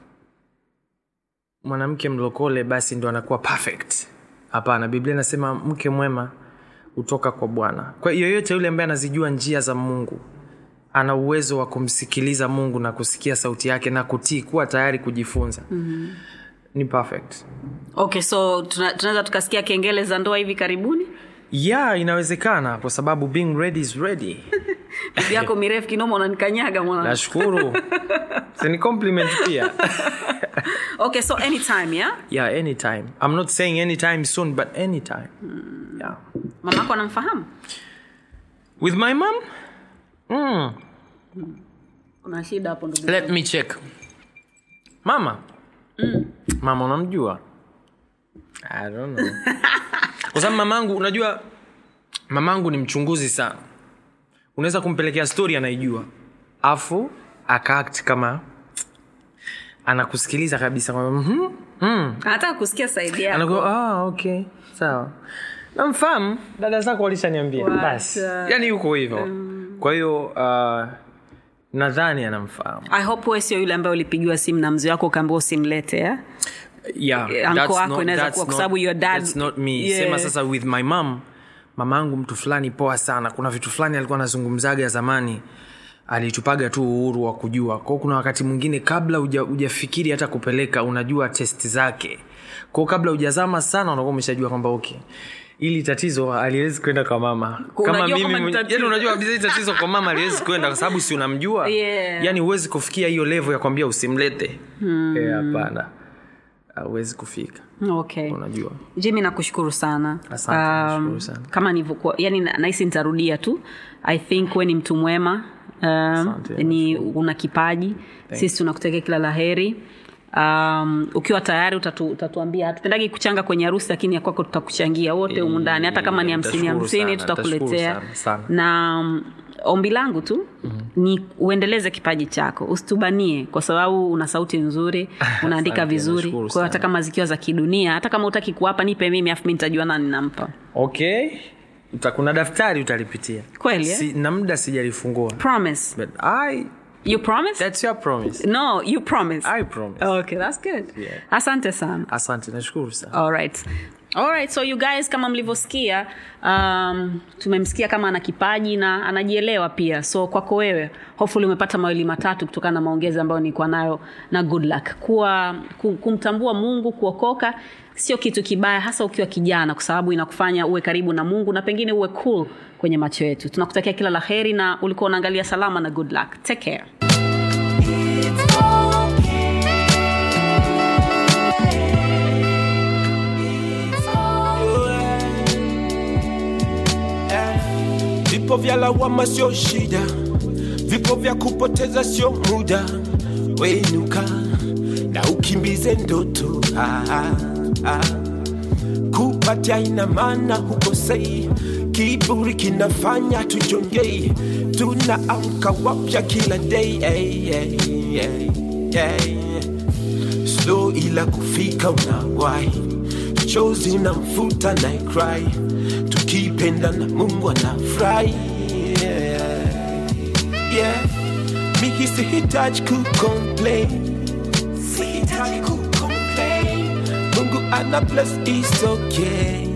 mwanamke mlokole basi ndo anakuwa perfect hapana biblia inasema mke mwema hutoka kwa bwana kwa hiyo yoyote yule ambaye anazijua njia za mungu ana uwezo wa kumsikiliza mungu na kusikia sauti yake na kutii kuwa tayari kujifunza mm-hmm. ni perfect okay so tuna- tunaweza tukasikia kengele za ndoa hivi karibuni ya inawezekana kwa sababu being ready is ready bibi yako mirefu kinoma unanikanyaga mwana nashukuru ni compliment pia okay so anytime yeah yeah anytime i'm not saying anytime soon but anytime yeah mama yako anamfahamu with my mom mm. kuna shida hapo ndugu let me check mama mama unamjua i don't know kwa sababu mamangu unajua mamangu ni mchunguzi sana unaweza kumpelekea story anaijua afu akaact kama anakusikiliza kabisa kwamba mhm, mm. anataka kusikia saidi yako anakuwa ah, okay sawa namfahamu dada zako walishaniambia What? basi yani yuko hivyo kwa hiyo uh, nadhani anamfahamu i hope wewe sio yule ambaye ulipigiwa simu na mzee wako ukaambiwa usimlete eh? yeah, Eh, uncle that's wako not- inaweza that's kuwa kwa not- sababu your dad- that's not me Yeah. sema sasa with my mom mamangu mtu fulani poa sana kuna vitu fulani alikuwa anazungumzaga zamani alitupaga tu uhuru wa kujua kwao kuna wakati mwingine kabla uja- ujafikiri hata kupeleka unajua test zake kwao kabla ujazama sana unakuwa umeshajua kwamba okay ili tatizo aliwezi kwenda kwa mama kama Unajua mimi kama ni mwenye- tatizo. yani unajua kabisa hili tatizo kwa mama aliwezi kwenda kwa sababu si unamjua Yeah. yani huwezi kufikia hiyo levo ya kwambia usimlete Eh, hapana huwezi kufika okay unajua jimi nakushukuru sana Asante, nashukuru sana. kama nilivyokuwa yani na- nahisi nitarudia tu i think we ni mtu mwema um, Asante, ni una kipaji sisi tunakutakia kila la heri um, ukiwa tayari utatu, utatuambia hatupendagi kuchanga kwenye harusi lakini ya kwako tutakuchangia wote humu ndani hata kama ni hamsini Nitashukuru hamsini sana, tutakuletea nitashukuru sana, sana. na um, ombi langu tu mm-hmm. ni uendeleze kipaji chako usitubanie kwa sababu una sauti nzuri unaandika Asante, vizuri nashukuru kwa hiyo hata sana. kama zikiwa za kidunia hata kama utaki kuwapa nipe mimi afu mi nitajua nani nampa okay Uta, kuna daftari utalipitia Kweli, eh? si, na muda sijalifungua promise but I, you promise that's your promise no you promise I promise okay that's good Yeah. asante sana asante nashukuru sana alright alright so you guys kama mlivyosikia um, tumemsikia kama ana kipaji na anajielewa pia so kwako wewe hopefully umepata mawili matatu kutokana na maongezi ambayo nilikuwa nayo na good luck kuwa ku- kumtambua mungu kuokoka sio kitu kibaya hasa ukiwa kijana kwa sababu inakufanya uwe karibu na mungu na pengine uwe cool kwenye macho yetu tunakutakia kila la heri na ulikuwa unaangalia salama na good luck take care Vipo vya lawama sio shida, vipo vya kupoteza sio muda. Wenuka na ukimbize ndoto ah, ah, ah. Kupatia ina maana hukosei, kiburi kinafanya tujongei, tunaamka wapya kila day hey, hey, hey, hey. Slow ila kufika unawahi, chozi na mfuta na cry, tukipenda na Mungu anafurahi yeah. yeah. Mimi sihitaji kucomplain, sihitaji kucomplain. mungu ana bless is okay